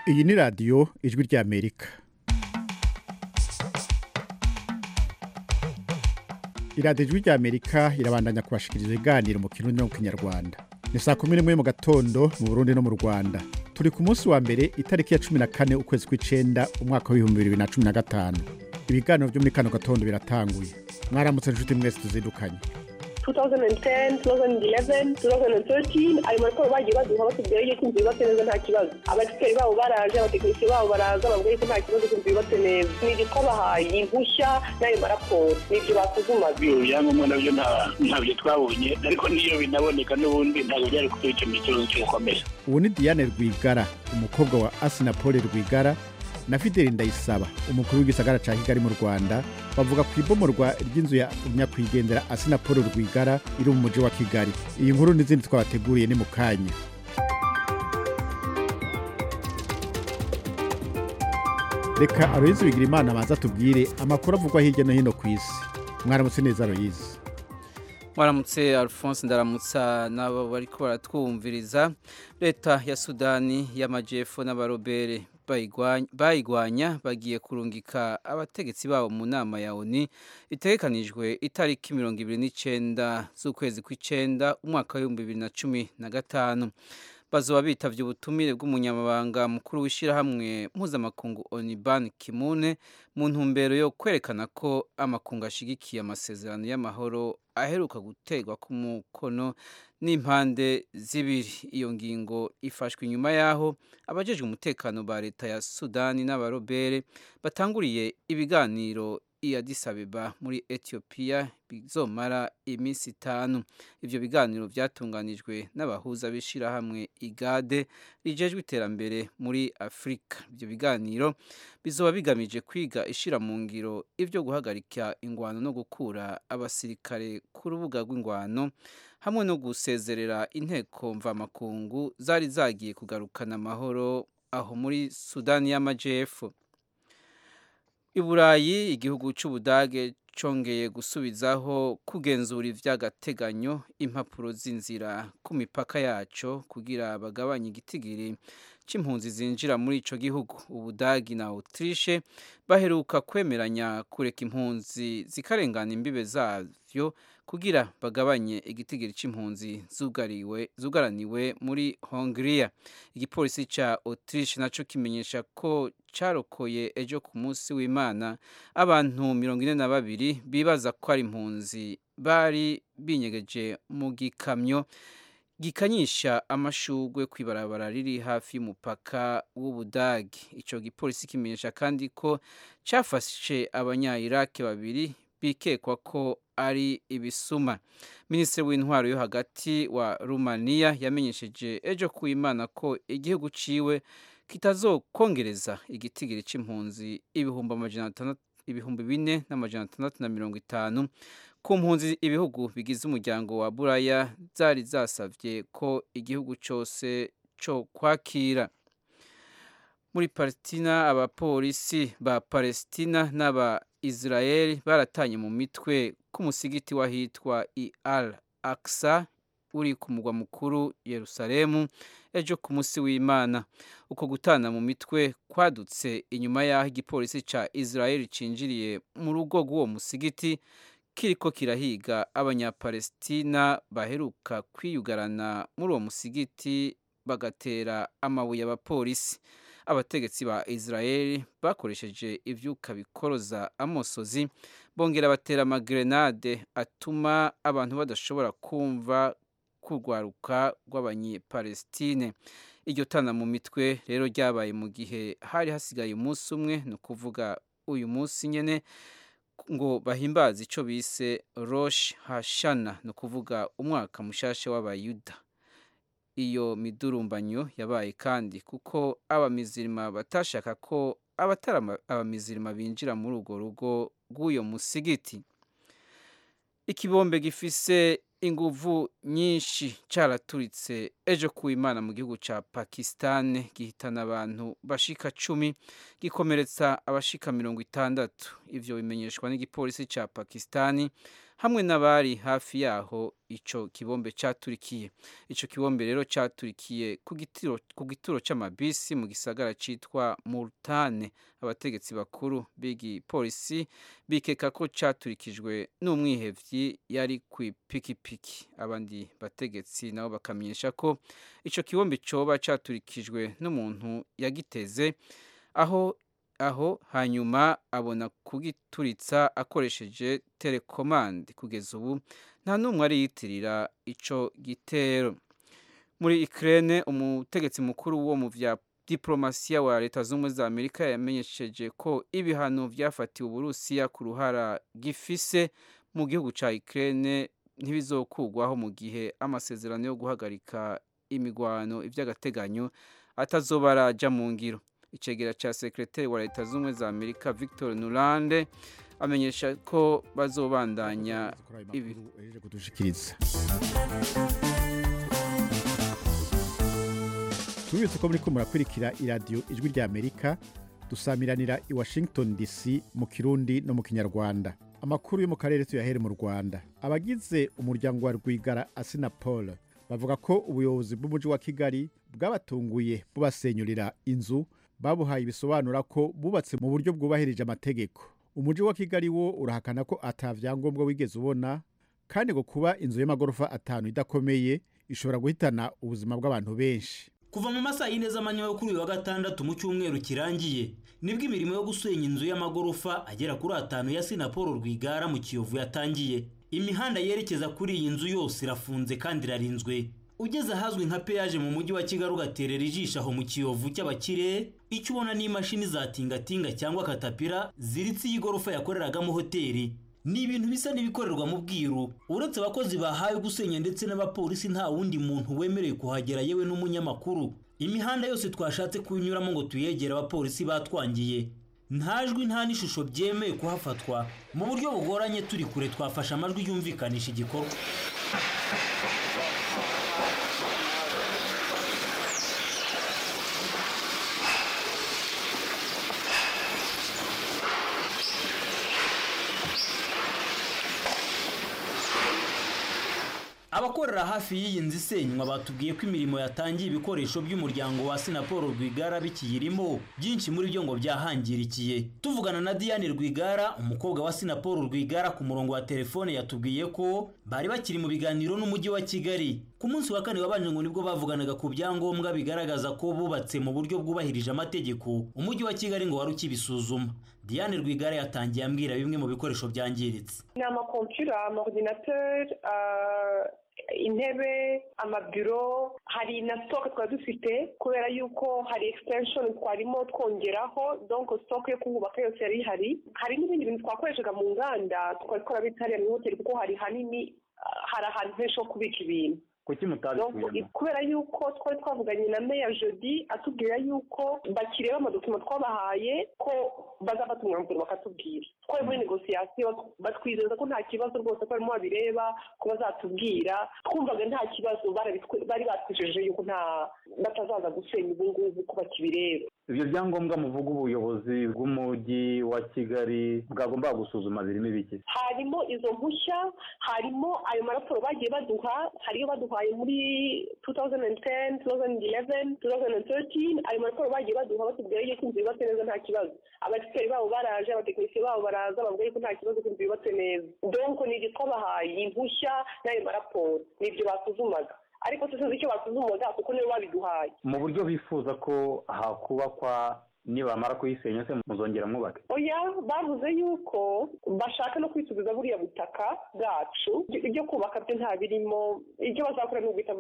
iyi ni radiyo ijwi ry'amerika iradiyo ijwi ry'amerika irabandanya kubashikiriza ibiganiro mu kirundi no mu kinyarwanda ni saa kumi n'imwe mu gatondo mu burundi no mu rwanda turi ku munsi wa mbere itariki ya cumi na kane ukwezi kw'icenda umwaka w'ibihumbi bibiri na cumi na gatanu ibiganiro byo muri kano gatondo biratanguye mwaramutse inshuti mwese tuzindukanye 2010 2011 2013 ayo makuru bagiye baduha batubwira yuko inzu yubatse neza nta kibazo abasiteri babo baraje abatekinisiye babo baraza babwiye ko nta kibazo inzu yubatse neza ni ibyo twabahaye impushya n'ayo maraporo ni ibyo basuzumaga ibyo byangombwa nabyo ntabyo twabonye ariko n'iyo binaboneka n'ubundi ntabwo byari kuba icyo ikibazo cyo gukomeza ubu ni diane rwigara umukobwa wa asina paul rwigara na fideli ndayisaba umukuru w'igisagara cya kigali mu rwanda bavuga ku ibomorwa ry'inzu ya nyakwigendera asina paul rwigara iri mu mujyi wa kigali iyi nkuru n'izindi twabateguriye ni mu kanya reka aroyizi bigira imana abanza tubwire amakuru avugwa hirya no hino ku isi mwaramutse neza aroyizi waramutse alphonse ndaramutsa n'abo bari baratwumviriza leta ya sudani y'amajyepfo n'abarobere bayigwanya bagiye kurungika abategetsi babo mu nama ya oni itegekanijwe itariki mirongo ibiri n'icyenda z'ukwezi kw'icyenda umwaka w'ibihumbi bibiri na cumi na gatanu bazoba bitavye ubutumire bw'umunyamabanga mukuru w'ishirahamwe mpuzamakungu Oniban Kimune mu ntumbero yo kwerekana ko amakungu ashigikiye amasezerano y'amahoro aheruka gutegwa ku mukono n'impande zibiri iyo ngingo ifashwe inyuma yaho abajejwe umutekano ba leta ya Sudani n'abarobere batanguriye ibiganiro i Addis Abeba muri Ethiopia bizomara iminsi itanu ivyo biganiro byatunganijwe n'abahuza b'ishirahamwe igade rijejwe iterambere muri Afrika ivyo biganiro bizoba bigamije kwiga ishira mu ngiro ivyo guhagarika ingwano no gukura abasirikare ku rubuga rw'ingwano hamwe no gusezerera inteko mvamakungu zari zagiye kugarukana amahoro aho muri Sudani y'Amajepfo iburayi igihugu cy'ubudage cyongeye gusubizaho kugenzura iby'agateganyo impapuro z'inzira ku mipaka yacyo kugira bagabanye igitigiri cy'impunzi zinjira muri icyo gihugu ubudagi na Autriche baheruka kwemeranya kureka impunzi zikarengana imbibe zavyo kugira bagabanye igitigiri cy'impunzi zugaraniwe muri Hongria igipolisi cya Autriche nacyo kimenyesha ko cyarokoye ejo ku munsi w'Imana abantu mirongo ine na babiri bibaza ko ari impunzi bari binyegeje mu gikamyo gikanyisha amashugwe ku ibarabara riri hafi y'umupaka w'ubudagi icyo gipolisi kimenyesha kandi ko cyafashe abanyayirake babiri bikekwa ko ari ibisuma minisitiri w'intwaro yo hagati wa rumaniya yamenyesheje ejo ku imana ko igihugu ciwe kitazokongereza igitigiri cy'impunzi ibihumbi amajana atandatu ibihumbi bine n'amajana atandatu na mirongo itanu ku mpunzi ibihugu bigize umuryango wa buraya zari zasabye ko igihugu cyose cyo kwakira muri palestina abapolisi ba palestina n'aba israel baratanye mu mitwe k'umusigiti w'ahitwa i al aksa uri ku mugwa mukuru Yerusalemu ejo ku munsi w'Imana uko gutana mu mitwe kwadutse inyuma y'aho igipolisi cya Israel cinjiriye mu rugo rw'uwo musigiti kiriko kirahiga abanyapalestina baheruka kwiyugarana muri uwo musigiti bagatera amabuye abapolisi abategetsi ba Israel bakoresheje ivyuka bikoroza amosozi bongera batera amagrenade atuma abantu badashobora kumva kurwaruka rw'abanyepalestine iryo tana mu mitwe rero ryabaye mu gihe hari hasigaye umunsi umwe ni ukuvuga uyu munsi nyine ngo bahimbaze icyo bise rosh hashana ni ukuvuga umwaka mushasha w'abayuda iyo midurumbanyo yabaye kandi kuko abamizirima batashaka ko abatari abamizirima binjira muri urwo rugo rw'uyo musigiti ikibombe gifise inguvu nyinshi cyaraturitse ejo ku imana mu gihugu cya pakisitani gihitana abantu bashika cumi gikomeretsa abashika mirongo itandatu ibyo bimenyeshwa n'igipolisi cya pakisitani hamwe n'abari hafi yaho ico kibombe caturikiye ico kibombe rero caturikiye ku gitiro ku gituro c'amabisi mu gisagara citwa Multane abategetsi bakuru bigi polisi bikeka ko caturikijwe n'umwihevyi yari kw'ipikipiki abandi bategetsi nabo bakamenyesha ko ico kibombe coba caturikijwe n'umuntu yagiteze aho aho hanyuma abona kugituritsa akoresheje telekomande kugeza ubu nta n'umwe ariyitirira ico gitero muri Ukraine umutegetsi mukuru wo mu vya diplomasiya wa leta z'ubumwe za Amerika yamenyesheje ko ibihano vyafatiwe Uburusiya ku ruhara gifise mu gihugu ca Ukraine ntibizokugwaho mu gihe amasezerano yo guhagarika imigwano ivy'agateganyo atazoba araja mu ngiro icegera cya sekreteri wa leta z'ubumwe za amerika victor nurande amenyesha ko bazobandanya ibi tubibutse ko muri ko murakurikira iradiyo ijwi rya amerika dusamiranira i washington dc mu kirundi no mu kinyarwanda amakuru yo mu karere tuyahere mu rwanda abagize umuryango wa rwigara asina paul bavuga ko ubuyobozi bw'umujyi wa kigali bwabatunguye bubasenyurira inzu babuhaye ibisobanura ko bubatse mu buryo bwubahirije amategeko umujyi wa kigali wo urahakana ko atavyangombwa wigeze ubona kandi ngo kuba inzu y'amagorofa atanu idakomeye ishobora guhitana ubuzima bw'abantu benshi kuva mu masaha y'ine z'amanywa yo kuri uyu wa gatandatu mu cyumweru kirangiye nibwo imirimo yo gusenya inzu y'amagorofa agera kuri atanu ya sinaporo rwigara mu kiyovu yatangiye imihanda yerekeza kuri iyi nzu yose irafunze kandi irarinzwe ugeze ahazwi nka peyaje mu mujyi wa kigali ugaterera ijisho aho mu kiyovu cy'abakire icyo ubona ni imashini za tingatinga cyangwa katapira ziritse iyi gorofa yakoreragamo hoteli ni ibintu bisa n'ibikorerwa mu bwiru uretse abakozi bahawe gusenya ndetse n'abapolisi nta wundi muntu wemerewe kuhagera yewe n'umunyamakuru imihanda yose twashatse kunyuramo ngo tuyegere abapolisi batwangiye nta jwi nta n'ishusho byemewe kuhafatwa mu buryo bugoranye turi kure twafashe amajwi yumvikanisha igikorwa abakorera hafi y'iyi nzu isenywa batubwiye ko imirimo yatangiye ibikoresho by'umuryango wa sinaporo rwigara bikiyirimo byinshi muri byo ngo byahangirikiye tuvugana na diane rwigara umukobwa wa sinaporo rwigara ku murongo wa telefone yatubwiye ko bari bakiri mu biganiro n'umujyi wa kigali ku munsi wa kane wabanje ngo nibwo bavuganaga ku byangombwa bigaragaza ko bubatse mu buryo bwubahirije amategeko umujyi wa kigali ngo wari ukibisuzuma diane rwigara yatangiye ambwira bimwe mu bikoresho byangiritse ni amakompiyura amaordinateri intebe amabiro hari na sitoke twari dufite kubera yuko hari ekisitenshoni twarimo twongeraho donko sitoke yo kuhubaka yose yari ihari hari n'ibindi bintu twakoreshaga mu nganda twari twarabitse hariya muri hoteli kuko hari hanini hari ahantu henshi ho kubika ibintu kuki mutabikuyemo kubera yuko twari twavuganye na meya jodi atubwira yuko bakireba amadokima twabahaye ko bazafata umwanzuro bakatubwira twari muri negosiyasiyo batwizeza ko nta kibazo rwose ko barimo babireba ko bazatubwira twumvaga nta kibazo bari batwijeje yuko nta batazaza gusenya ubu ngubu ko bakibireba ibyo byangombwa muvuga ubuyobozi bw'umujyi wa kigali bwagomba gusuzuma birimo ibiki harimo izo mpushya harimo ayo maraporo bagiye baduha hariyo baduhaye muri 2010 2011 2013 ayo maraporo bagiye baduha batubwira yuko inzu yubatse neza nta kibazo abagisiteri babo baraje abatekinisiye babo baraza bavuga yuko nta kibazo ko inzu yubatse neza donko ni ibyo twabahaye impushya n'ayo maraporo ni ibyo basuzumaga ariko tuzi icyo basuzumaga kuko nibo babiduhaye mu buryo bifuza ko hakubakwa nibamara kuyisenya se muzongera mwubake oya bavuze yuko bashaka no kwisubiza buriya butaka bwacu ibyo kubaka byo nta birimo ibyo bazakora ni uguhita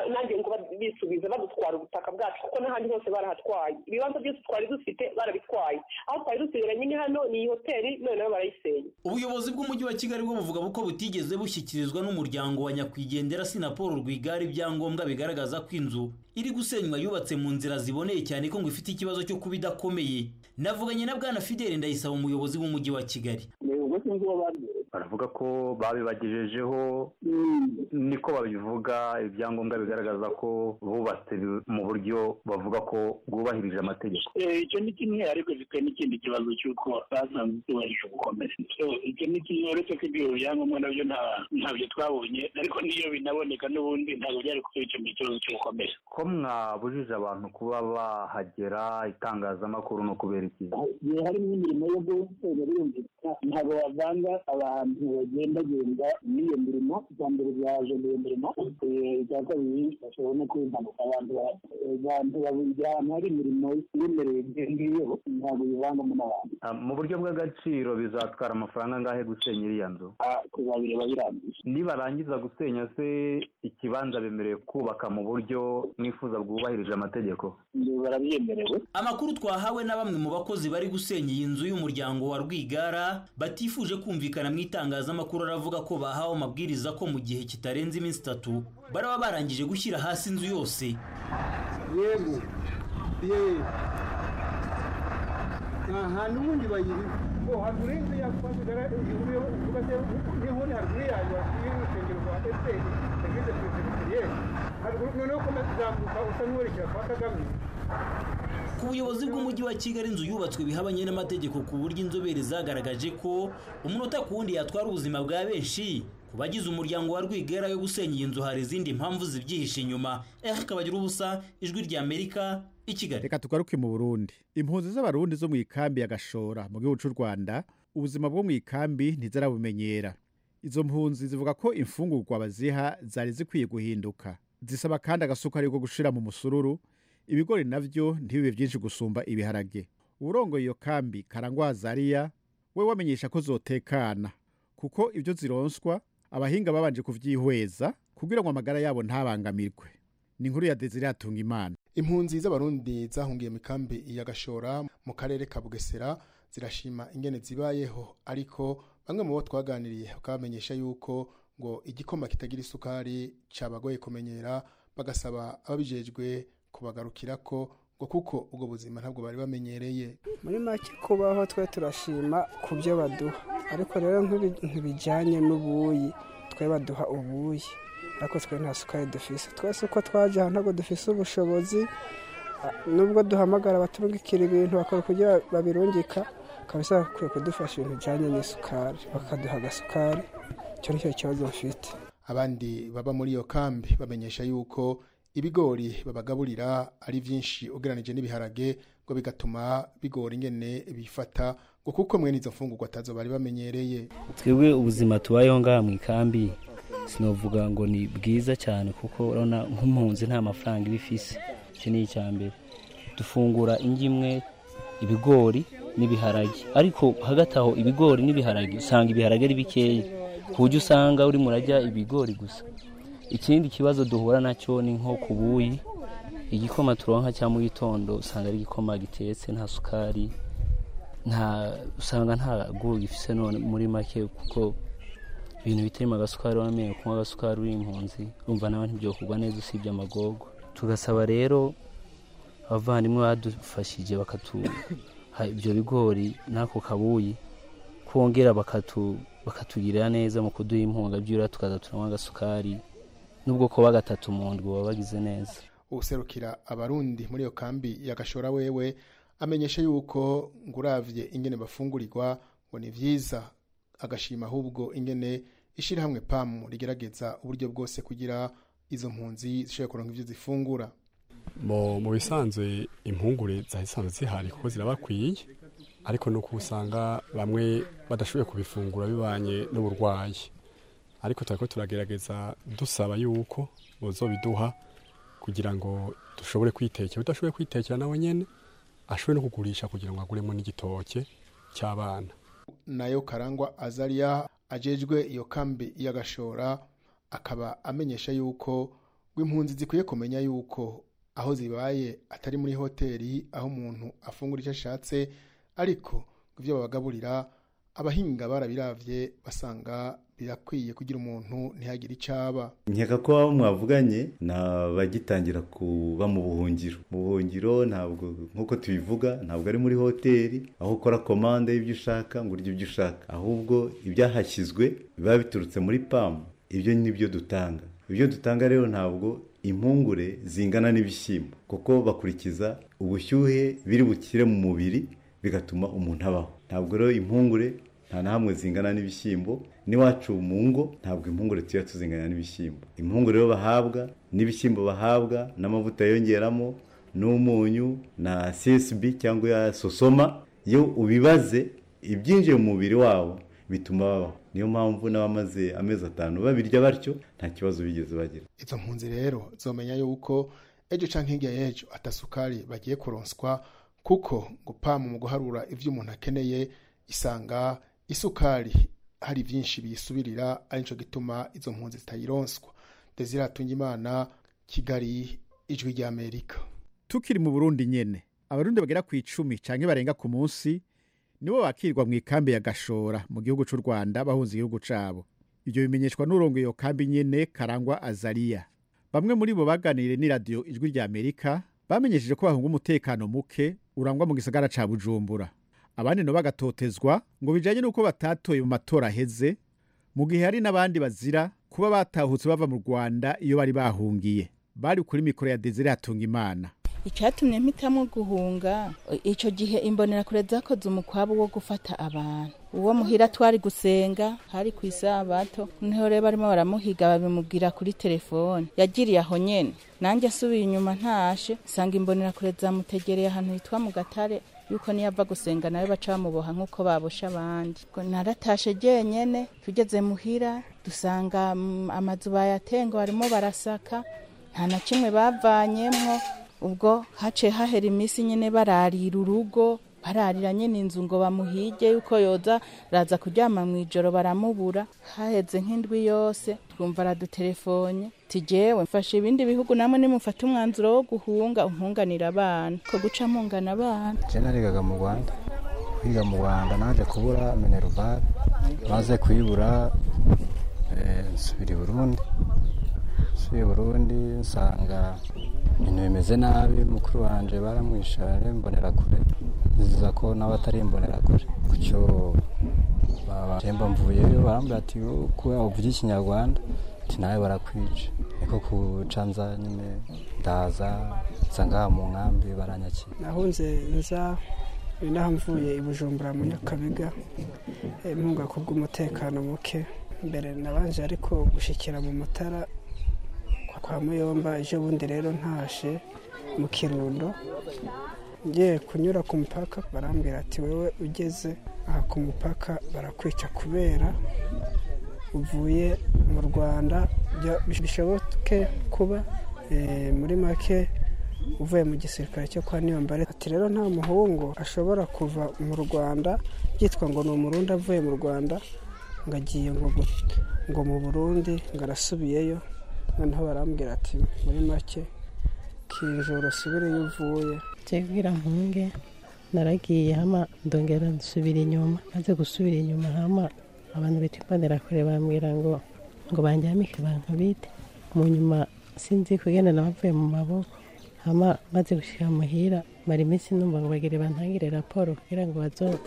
nanjye ngo bisubiza badutwara ubutaka bwacu kuko n'ahandi hose barahatwaye ibibanza byose twari dufite barabitwaye aho twari dusigaranye ni hano ni iyi hoteli none nabo barayisenya ubuyobozi bw'umujyi wa kigali bwo buvuga ko butigeze bushyikirizwa n'umuryango wa nyakwigendera sinaporo rwigara ibyangombwa bigaragaza ko inzu iri gusenywa yubatse mu nzira ziboneye cyane ko ngo ifite ikibazo cyo kuba idakomeye navuganye na bwana fideli ndayisaba umuyobozi w'umujyi wa kigali ubwo sinzi uwo baravuga ko babibagejejeho niko babivuga ibyangombwa bigaragaza ko bubatse mu buryo bavuga ko bwubahirije amategeko icyo ni kimwe ariko bifite n'ikindi kibazo cy'uko basanzwe zubahirije gukomera icyo ni kimwe uretse ko ibyo byangombwa nabyo ntabyo twabonye ariko niyo binaboneka n'ubundi ntabwo byari kuba icyo kibazo cyo gukomera ko mwabujije abantu kuba bahagera itangazamakuru ni ukubera iki igihe harimo imirimo yo gutera birumvikana ntabwo bavanga abantu bagendagenda n'iyo mirimo icya mbere byaje n'iyo mirimo icya kabiri bashobora no kwimpanuka abantu abantu babujya ahantu hari imirimo yemerewe ibyo ngiyo ntabwo bivangamo n'abantu mu buryo bw'agaciro bizatwara amafaranga angahe gusenya iriya nzu kuzabireba birambye nibarangiza gusenya se ikibanza bemerewe kubaka mu buryo mwifuza bwubahirije amategeko barabyemerewe amakuru twahawe na bamwe mu bakozi bari gusenya iyi nzu y'umuryango wa rwigara batifuje kumvikana mu itangazamakuru aravuga ko bahawe amabwiriza ko mu gihe kitarenze iminsi itatu baraba barangije gushyira hasi inzu yose yego yeee nta hantu ubundi bayiriho ngo haruguru y'inzu ya kwamugara ihuriyeho uvuga se niho uri haruguru yayo hariyo urusengero rwa efuperi eglise peresibiriyeri haruguru noneho ukomeza kuzamuka usa n'uwerekera kwa kagame ku buyobozi bw'umujyi wa kigali inzu yubatswe biha abanyenamategeko ku buryo inzobere zagaragaje ko umunota ku wundi yatwara ubuzima bwa benshi ku bagize umuryango wa rwigera yo gusenya iyi nzu hari izindi mpamvu zibyihishe inyuma eric kabagirubusa ijwi ry'amerika i kigali reka tugaruke mu burundi impunzi z'abarundi zo mu ikambi ya gashora mu gihugu cy'u rwanda ubuzima bwo mu ikambi ntizirabumenyera izo mpunzi zivuga ko imfungurwa baziha zari zikwiye guhinduka zisaba kandi agasukari ko gushira mu musururu ibigori nabyo ntibibe byinshi gusumba ibiharage uburongo iyo kambi karangwa hazariya we wamenyesha ko zotekana kuko ibyo zironswa abahinga babanje kubyihweza kugira ngo amagara yabo ntabangamirwe ni inkuru ya dezire hatunga imana impunzi z'abarundi zahungiye mu ikambi ya gashora mu karere ka bugesera zirashima ingene zibayeho ariko bamwe mu bo twaganiriye bakabamenyesha yuko ngo igikoma kitagira isukari cyabagoye kumenyera bagasaba ababijejwe kubagarukira ko ngo kuko ubwo buzima ntabwo bari bamenyereye muri make kubaho twe turashima ku byo baduha ariko rero ntibijyanye n'ubuyi twe baduha ubuyi ariko twe nta sukari dufise twese uko twaje ahantu ntabwo dufise ubushobozi nubwo duhamagara abaturungikira ibintu bakora kugira babirungika kabisa bakwiye kudufasha ibintu bijyanye n'isukari bakaduha agasukari icyo ni cyo kibazo bafite abandi baba muri iyo kambi bamenyesha yuko ibigori babagaburira ari byinshi ugereranije n'ibiharage ngo bigatuma bigora ingene bifata ngo kuko mwe n'izo mfungurwa atazo bari bamenyereye twebwe ubuzima tubayeho ngaha mu ikambi sinavuga ngo ni bwiza cyane kuko urabona nk'impunzi nta mafaranga iba ifise icyo ni icya mbere dufungura ingi imwe ibigori n'ibiharage ariko hagati aho ibigori n'ibiharage usanga ibiharage ari bikeya ku buryo usanga urimo urajya ibigori gusa ikindi kibazo duhura nacyo ni nko ku buyi igikoma turonka cya mu gitondo usanga ari igikoma gitetse nta sukari nta usanga nta gu gifite none muri make kuko ibintu bitarimo agasukari wamenye kunywa agasukari uri impunzi urumva nawe ntibyokorwa neza usibye amagogo tugasaba rero abavandimwe badufashije bakatuha ibyo bigori n'ako kabuyi kongera bakatugirira neza mu kuduha impunga by'ura tukaza turanywa agasukari n'ubwoko kuba gatatu mu ndwi baba bagize neza userukira abarundi muri iyo kambi yagashora wewe amenyesha yuko ngo urabye ingene bafungurirwa ngo ni byiza agashima ahubwo ingene ishyirahamwe pamu rigerageza uburyo bwose kugira izo mpunzi zishobora kuronka ibyo zifungura mu bisanzwe impungure zisanzwe zihari kuko zirabakwiye ariko ni uko usanga bamwe badashoboye kubifungura bibanye n'uburwayi ariko turako turagerageza dusaba yuko bozobiduha kugira ngo dushobore kwitekera udashoboye kwitekera nawe nyene ashobore no kugurisha kugira ngo aguremo n'igitoke cy'abana nayo karangwa azariya ajejwe iyo kambi y'agashora akaba amenyesha yuko rw'impunzi zikwiye kumenya yuko aho zibaye atari muri hoteli aho umuntu afungura icyo ashatse ariko ibyo babagaburira abahinga barabiravye basanga birakwiye kugira umuntu ntihagire icyo aba nkeka ko abo mwavuganye ni abagitangira kuba mu buhungiro mu buhungiro ntabwo nk'uko tubivuga ntabwo ari muri hoteli aho ukora komande y'ibyo ushaka ngo urye ibyo ushaka ahubwo ibyahashyizwe biba biturutse muri pamu ibyo ni byo dutanga ibyo dutanga rero ntabwo impungure zingana n'ibishyimbo kuko bakurikiza ubushyuhe biri bukire mu mubiri bigatuma umuntu abaho ntabwo rero impungure nta na hamwe zingana n'ibishyimbo n'iwacu mu ngo ntabwo impungure tuba tuzingana n'ibishyimbo impungure rero bahabwa n'ibishyimbo bahabwa n'amavuta yongeramo n'umunyu na csb cyangwa ya sosoma iyo ubibaze ibyinjiye mu mubiri wabo bituma babaho niyo mpamvu n'abamaze amezi atanu babirya batyo nta kibazo bigeze bagira izo mpunzi rero zomenya yuko ejo cyangwa hirya y'ejo atasukari bagiye kuronswa kuko gupama mu guharura ibyo umuntu akeneye isanga isukari hari byinshi biyisubirira ari cyo gituma izo mpunzi zitayironswa ndetse iratunga imana kigali ijwi ry'amerika tukiri mu burundi nyine abarundi bagera ku icumi cyangwa barenga ku munsi nibo bakirwa mu ikambi ya gashora mu gihugu cy'u rwanda bahunze igihugu cyabo ibyo bimenyeshwa n'urongo iyo kambi nyine karangwa azariya bamwe muri bo baganiriye n'iradiyo ijwi ry'amerika bamenyesheje ko bahunga umutekano muke urangwa mu gisagara cya bujumbura abandi nabo bagatotezwa ngo bijyanye n'uko batatoye mu matora aheze mu gihe hari n'abandi bazira kuba batahutse bava mu rwanda iyo bari bahungiye bari kuri mikoro ya dezire hatunga imana icyatumye mpitamo guhunga icyo gihe imbonerakure zakoze umukwabo wo gufata abantu uwo muhira twari gusenga hari ku isabato noneho rero barimo baramuhiga babimubwira kuri telefone yagiriye aho nyine nanjye asubiye inyuma ntashe nsanga imbonerakure zamutegereye ahantu hitwa mu gatare yuko niyo ava gusenga nawe baca bamuboha nk'uko babosha abandi naratashe jyenyine tugeze muhira dusanga amazu bayatenga barimo barasaka nta na kimwe bavanyemo ubwo hace hahera iminsi nyine bararira urugo bararira nyine inzu ngo bamuhige yuko yoza araza kuryama mu ijoro baramubura haheze nk'indwi yose twumva aradutelefone tugewe mfashe ibindi bihugu namwe nimufate umwanzuro wo guhunga umpunganira abana ko guca mpungana abana je narigaga mu rwanda kwiga mu rwanda naje kubura minerval maze kuyibura nsubira i burundi nsuye burundi nsanga ibintu bimeze nabi mukuru wanjye baramwishe mbonera kure biziza ko nawe atari mbonera kure gutyo babahemba mvuyeyo barambwira ati kuba uvuga ikinyarwanda ati nawe barakwica niko kuca nza nyine ndaza nsa ngaha mu nkambi baranyakira nahunze nza naho mvuye i bujumbura mu nyakabega impunga kubw'umutekano muke mbere nabanje ariko gushyikira mu mutara kwa muyomba ejo bundi rero ntashe mu kirundo ngiye kunyura ku mupaka barambwira ati wowe ugeze aha ku mupaka barakwica kubera uvuye mu rwanda bishoboke kuba muri make uvuye mu gisirikare cyo kwa niyombare ati rero nta muhungu ashobora kuva mu rwanda byitwa ngo ni umurundi avuye mu rwanda ngo agiye ngo mu burundi ngo arasubiyeyo noneho barambwira ati muri make kinjoro usubire iyo uvuye tubwira nkunge naragiye hama ndongera nsubira inyuma maze gusubira inyuma hama abantu bita imbonerakure bambwira ngo ngo banjyamike bankubite mu nyuma sinzi kugenda nabavuye mu maboko hama maze gushyira muhira mara iminsi numva ngo bagire bantangire raporo kugira ngo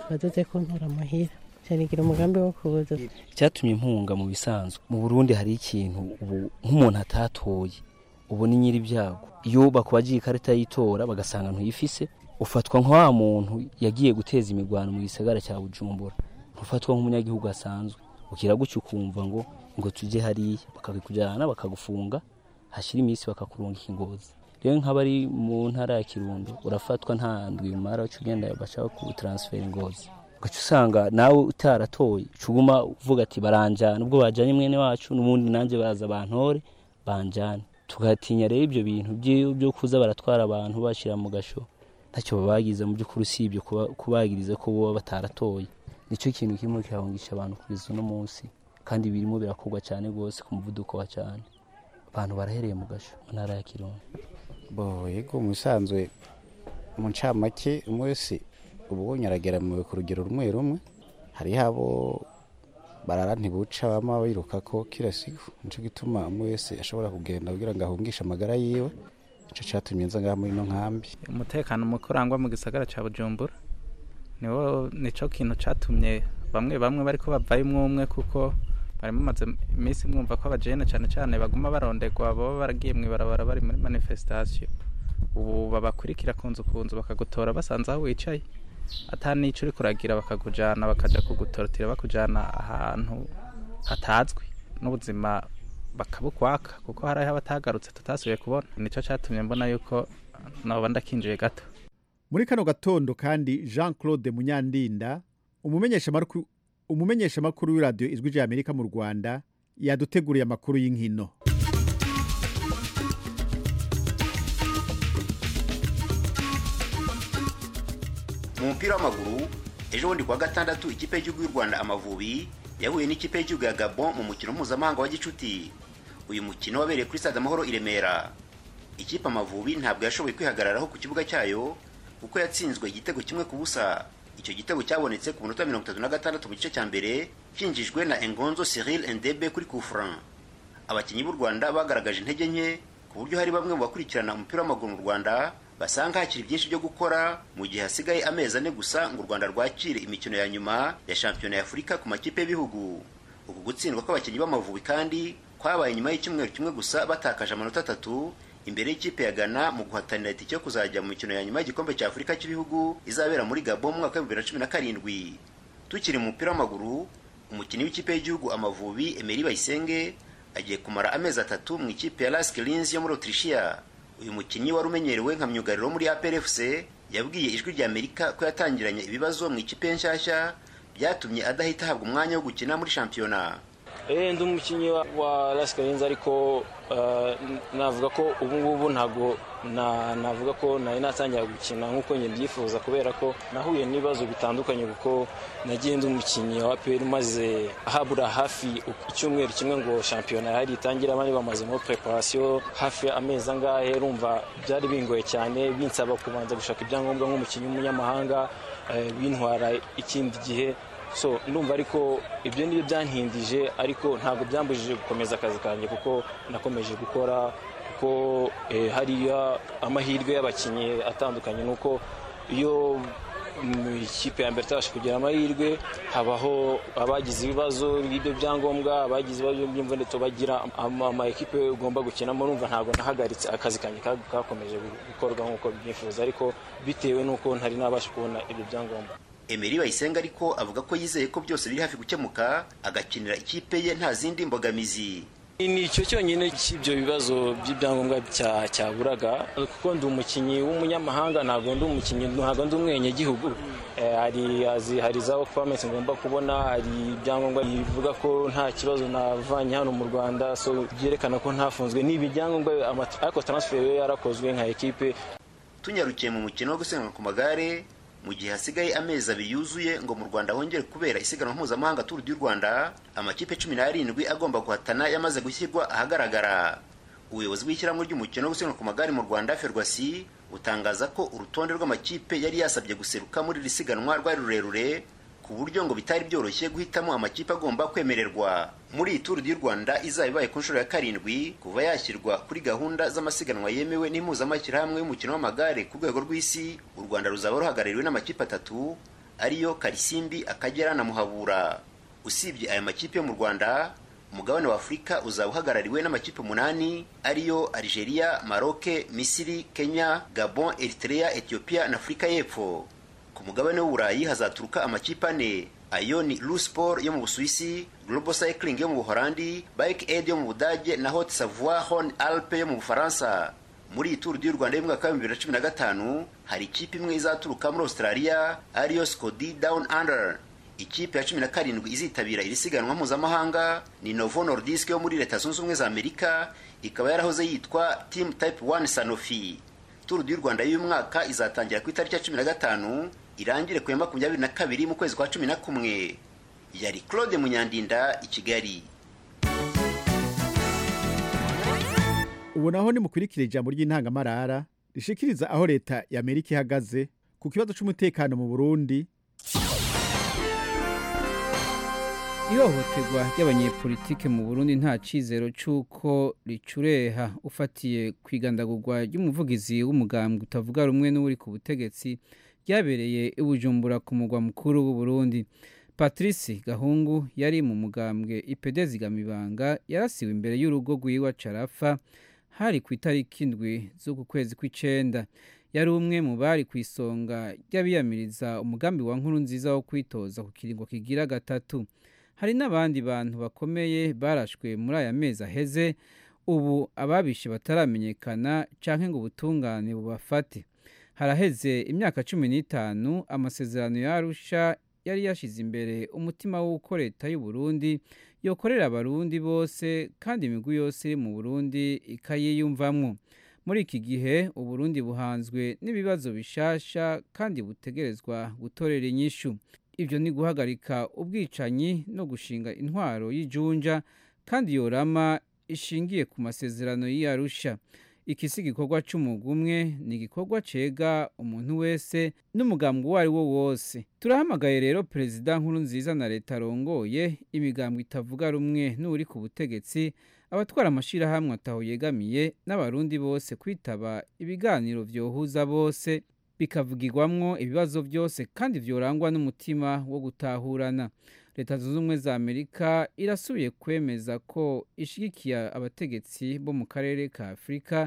bazoze kuntura muhira cyanigira umugambi wo kuza icyatumye impunga mu bisanzwe mu burundi hari ikintu ubu nk'umuntu atatoye ubu ni nyiri ibyago iyo bakubagiye ikarita y'itora bagasanga ntuyifise ufatwa nka wa muntu yagiye guteza imirwano mu gisagara cya bujumbura ntufatwa nk'umunyagihugu asanzwe ukira gutya ukumva ngo ngo tujye hariya bakakujyana bakagufunga hashyira iminsi bakakurunga ingozi rero nk'abari mu ntara ya kirundo urafatwa nta ndwi umara uca ugenda bashaka kutaransifera ingozi ugaca usanga nawe utaratoye uguma uvuga ati baranjyana ubwo bajyanye mwene wacu n'ubundi nanjye baza abantore banjyana tugatinya rero ibyo bintu byo kuza baratwara abantu bashyira mu gasho ntacyo babagiriza mu by'ukuri usibye kubagiriza ko baba bataratoye nicyo kintu kirimo kirahungisha abantu kugeza uno munsi kandi birimo birakorwa cyane rwose ku muvuduko wa cyane abantu barahereye mu gasho mu ntara ya kirundo yego musanzwe mu ncamake umunsi ubu aragera mu rugero rumwe rumwe hariho abo barara ntibuca bama biruka ko kila siku nico gituma umwe wese ashobora kugenda kugira ngo ahungishe amagara yiwe nico catumye nza ngaha muri ino nkambi umutekano muke urangwa mu gisagara ca bujumbura niwo nico kintu catumye bamwe bamwe bariko bavayo umwe umwe kuko bari bamaze iminsi mwumva ko abajene cane cane baguma barondegwa baba baragiye mw'ibarabara bari muri manifestation ubu babakurikira ku nzu ku nzu bakagutora basanze aho wicaye ata n'icyo uri kuragira bakakujyana bakajya kugutorotira bakujyana ahantu hatazwi n'ubuzima bakabukwaka kuko hari aho batagarutse tutasubiye kubona nicyo cyatumye mbona yuko naba ndakinjiye gato muri kano gatondo kandi jean claude munyandinda umumenyeshamakuru umumenyeshamakuru w'iradiyo ijwi rya amerika mu rwanda yaduteguriye amakuru y'inkino mu mupira w'amaguru ejo bundi kuwa gatandatu ikipe y'igihugu y'u rwanda amavubi yahuye n'ikipe y'igihugu ya gabon mu mukino mpuzamahanga wa gicuti uyu mukino wabereye kuri stade amahoro i remera ikipe amavubi ntabwo yashoboye kwihagararaho ku kibuga cyayo kuko yatsinzwe igitego kimwe ku busa icyo gitego cyabonetse ku minota mirongo itatu na gatandatu mu gice cya mbere cyinjijwe na engonzo cyril endebe kuri kufran abakinnyi b'u rwanda bagaragaje intege nke ku buryo hari bamwe mu bakurikirana umupira w'amaguru mu rwanda basanga hakiri byinshi byo gukora mu gihe hasigaye amezi ane gusa ngo u rwanda rwakire imikino ya nyuma ya shampiyona ya afurika ku makipe y'ibihugu uku gutsindwa kw'abakinnyi b'amavubi kandi kwabaye nyuma y'icyumweru kimwe gusa batakaje amanota atatu imbere y'ikipe ya ghana mu guhatanira itike yo kuzajya mu mikino ya nyuma y'igikombe cya afurika cy'ibihugu izabera muri gabo mu mwaka w'ibihumbi bibiri na cumi na karindwi tukiri mu mupira w'amaguru umukinnyi w'ikipe y'igihugu amavubi emeri bayisenge agiye kumara amezi atatu mu ikipe ya laskilins yo muri otirishiya uyu mukinnyi wari umenyerewe nka myugariro muri APRFC yabwiye ijwi rya Amerika ko yatangiranye ibibazo mu ikipe nshyashya byatumye adahita ahabwa umwanya wo gukina muri shampiyona eh ndi umukinnyi wa Laskarinza ariko navuga ko ubu ngubu ntabwo navuga ko nari natangira gukina nk'uko njye mbyifuza kubera ko nahuye n'ibibazo bitandukanye kuko nagiye ndi umukinnyi wa APR maze habura hafi icyumweru kimwe ngo shampiyona yari itangire abandi bamazemo preparation hafi amezi angahe rumva byari bingoye cyane binsaba kubanza gushaka ibyangombwa nk'umukinnyi w'umunyamahanga bintwara ikindi gihe so ndumva ariko ibyo nibyo byankindije ariko ntabwo byambujije gukomeza akazi kanjye kuko nakomeje gukora kuko hariya amahirwe y'abakinnyi atandukanye ni uko iyo ikipe ya mbere itabasha kugira amahirwe habaho abagize ibibazo by'ibyo byangombwa abagize ibibazo by'imvunito bagira ama ekipe ugomba gukinamo numva ntabwo nahagaritse akazi kanjye kakomeje gukorwa nk'uko byifuza ariko bitewe n'uko ntari nabasha kubona ibyo byangombwa Emery Bayisenga ariko avuga ko yizeye ko byose biri hafi gukemuka agakinira ikipe ye nta zindi mbogamizi ni icyo cyonyine cy'ibyo bibazo by'ibyangombwa cyaburaga kuko ndi umukinnyi w'umunyamahanga ntabwo ndi umukinnyi ntabwo ndi umwenyagihugu hari hari za work permit ngomba kubona hari ibyangombwa bivuga ko nta kibazo navanye hano mu rwanda so byerekana ko ntafunzwe n'ibi byangombwa ariko transfer yo yarakozwe nka ekipe tunyarukiye mu mukino wo gusiganwa ku magare mu gihe hasigaye amezi abiri yuzuye ngo mu rwanda hongere kubera isiganwa mpuzamahanga turu y'u rwanda amakipe cumi n'arindwi agomba guhatana yamaze gushyirwa ahagaragara ubuyobozi bw'ishyirahamwe ry'umukino wo gusiganwa ku magare mu rwanda ferwasi butangaza ko urutonde rw'amakipe yari yasabye guseruka muri iri siganwa rwari rurerure ku buryo ngo bitari byoroshye guhitamo amakipe agomba kwemererwa muri iyi turu y'u rwanda izaba ibaye ku nshuro ya karindwi kuva yashyirwa kuri gahunda z'amasiganwa yemewe n'impuzamashyirahamwe y'umukino w'amagare ku rwego rw'isi u rwanda ruzaba ruhagarariwe n'amakipe atatu ariyo karisimbi akagera na muhabura usibye aya makipe yo mu rwanda umugabane wa afurika uzaba uhagarariwe n'amakipe umunani ariyo algeria maroke misiri kenya gabon eritrea ethiopia na afurika y'epfo ku mugabane w'uburayi hazaturuka amakipe ane ayo ni lusport yo mu busuwisi global cycling yo mu buholandi bike aid yo mu budage na hot savoie horn alpe yo mu bufaransa muri iyi turu y'u rwanda y'umwaka w'ibihumbi bibiri na cumi na gatanu hari ikipe imwe izaturuka muri australia ariyo scodi down under ikipe ya cumi na karindwi izitabira iri siganwa mpuzamahanga ni novo nordisk yo muri leta zunze ubumwe za amerika ikaba yarahoze yitwa team type 1 sanofi turu y'u rwanda y'uyu mwaka izatangira ku itariki ya cumi na gatanu irangire ku ya makumyabiri na kabiri mu kwezi kwa cumi na kumwe yari claude munyandinda i kigali ubu naho nimukurikira ijambo ry'intangamarara rishikiriza aho leta ya amerika ihagaze ku kibazo cy'umutekano mu burundi ihohoterwa ry'abanyepolitike mu burundi nta cyizero cy'uko ricureha ufatiye ku igandagurwa ry'umuvugizi w'umugambwe utavuga rumwe n'uri ku butegetsi ryabereye ibujumbura ku mugwa mukuru w'uburundi patrice gahungu yari mu mugambwe ipedezgamibanga yarasiwe imbere y'urugo rw'iwa carafa hari ku itariki indwi z'uku kwezi kw'icenda yari umwe mu bari ku isonga ry'abiyamiriza umugambi wa nkuru nziza wo kwitoza ku kiringo kigira gatatu hari n'abandi bantu bakomeye barashwe muri aya mezi aheze ubu ababishe bataramenyekana cyangwa ngo ubutungane bubafate haraheze imyaka cumi n'itanu amasezerano ya arusha yari yashyize imbere umutima w'uko leta y'u Burundi yokorera abarundi bose kandi imigwi yose iri mu burundi ikayiyumvamwo muri iki gihe uburundi buhanzwe n'ibibazo bishasha kandi butegerezwa gutorera inyishu ibyo ni guhagarika ubwicanyi no gushinga intwaro y'ijunja kandi yorama ishingiye ku masezerano y'iyarusha iki si igikorwa cy'umwuga umwe ni igikorwa cyega umuntu wese n'umugambwe uwo ari wo wose turahamagaye rero perezida nkuru nziza na leta arongoye imigambwe itavuga rumwe n'uri ku butegetsi abatwara amashyirahamwe ataho yegamiye n'abarundi bose kwitaba ibiganiro byohuza bose bikavugirwamwo ibibazo byose kandi byorangwa n'umutima wo gutahurana leta zunze ubumwe za amerika irasubiye kwemeza ko ishyigikiye abategetsi bo mu karere ka afurika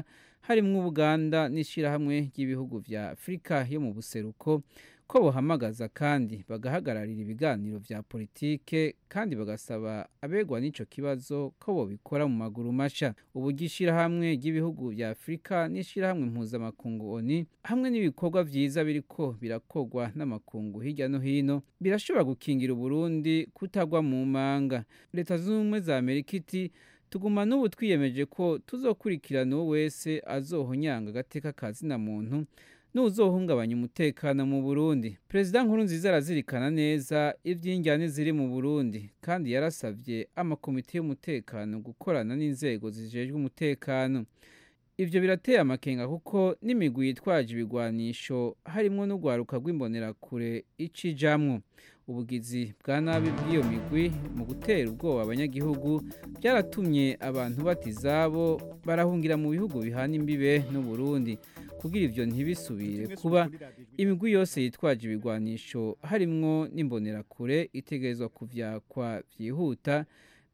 harimo ubuganda n'ishyirahamwe ry'ibihugu bya afurika yo mu buseruko ko buhamagaza kandi bagahagararira ibiganiro bya politike kandi bagasaba abegwa n'icyo kibazo ko bobikora mu maguru mashya uburyo ishyirahamwe ry'ibihugu bya afurika n'ishyirahamwe mpuzamakungu oni hamwe n'ibikorwa byiza biriko birakogwa n'amakungu hirya no hino birashobora gukingira uburundi kutagwa mu manga leta zunze ubumwe za amerika iti tuguma n'ubu twiyemeje ko tuzokurikirana uwo wese azohonyanga agateka ka zina muntu n'uzohungabanya umutekano mu Burundi Perezida nkuru nziza arazirikana neza iby'injyane ziri mu Burundi kandi yarasabye amakomite y'umutekano gukorana n'inzego zijejwe umutekano ibyo birateye amakenga kuko n'imigwi yitwaje ibigwanisho harimo n'ugwaruka rw'imbonerakure icijamwo ubugizi bwa nabi bw'iyo migwi mu gutera ubwoba abanyagihugu byaratumye abantu bati izabo barahungira mu bihugu bihana imbibe n'uburundi kugira ibyo ntibisubire kuba imigwi yose yitwaje ibigwanisho harimwo n'imbonerakure itegerezwa kuvyakwa byihuta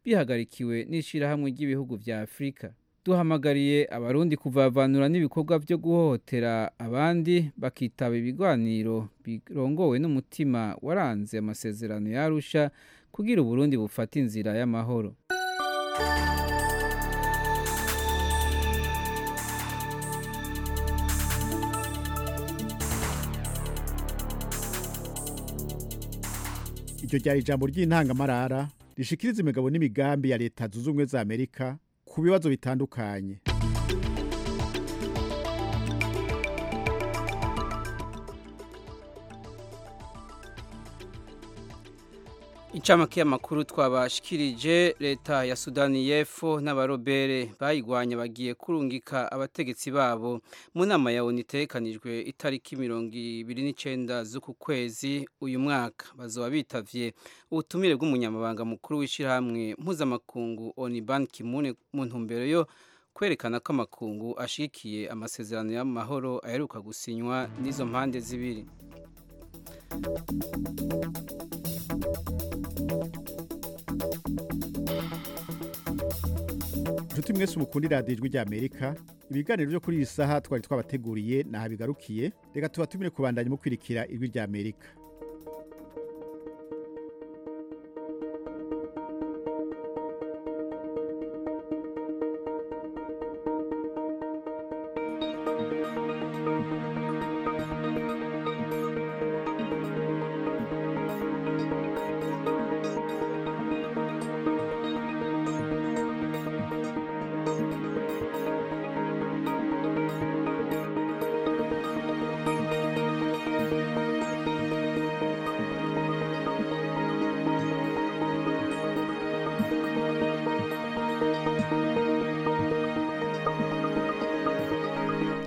bihagarikiwe n'ishyirahamwe ry'ibihugu bya afurika duhamagariye abarundi kuvavanura n'ibikorwa byo guhohotera abandi bakitaba ibiganiro birongowe n'umutima waranze amasezerano yarusha kugira uburundi bufate inzira y'amahoro iryo ryari ijambo ry'intangamarara rishikiriza imigabo n'imigambi ya leta zunze ubumwe za amerika ku bibazo bitandukanye incamake y'amakuru twabashikirije leta ya sudani y'epfo n'abarobere bayigwanya bagiye kurungika abategetsi babo mu nama ya onu itekanijwe itariki mirongo ibiri n'icyenda z'uku kwezi uyu mwaka bazaba bitavye ubutumire bw'umunyamabanga mukuru w'ishyirahamwe mpuzamakungu oni ban kimune mu ntumbero yo kwerekana ko amakungu ashigikiye amasezerano y'amahoro aheruka gusinywa n'izo mpande zibiri inshuti mwese mukundira radiyo ijwi rya amerika ibiganiro byo kuri iyi saha twari twabateguriye ntaho bigarukiye reka tuba tumire kubandanya mu kwirikira ijwi rya amerika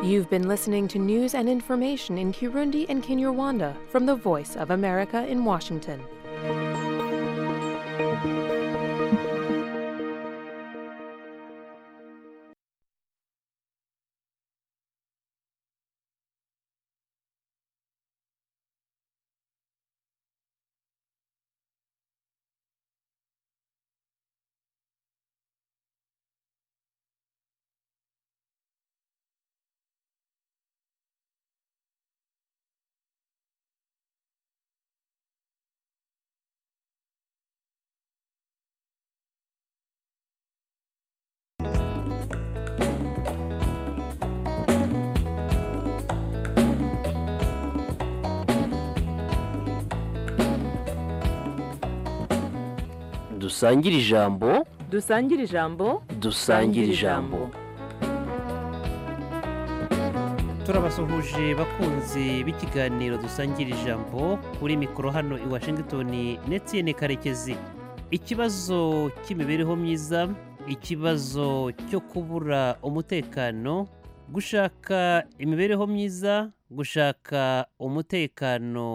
You've been listening to news and information in Kirundi and Kinyarwanda from the Voice of America in Washington. dusangire ijambo dusangire ijambo dusangire ijambo turabasuhuje bakunzi b'ikiganiro dusangira ijambo kuri mikoro hano i washington netiyene karekezi ikibazo cy'imibereho myiza ikibazo cyo kubura umutekano gushaka imibereho myiza gushaka umutekano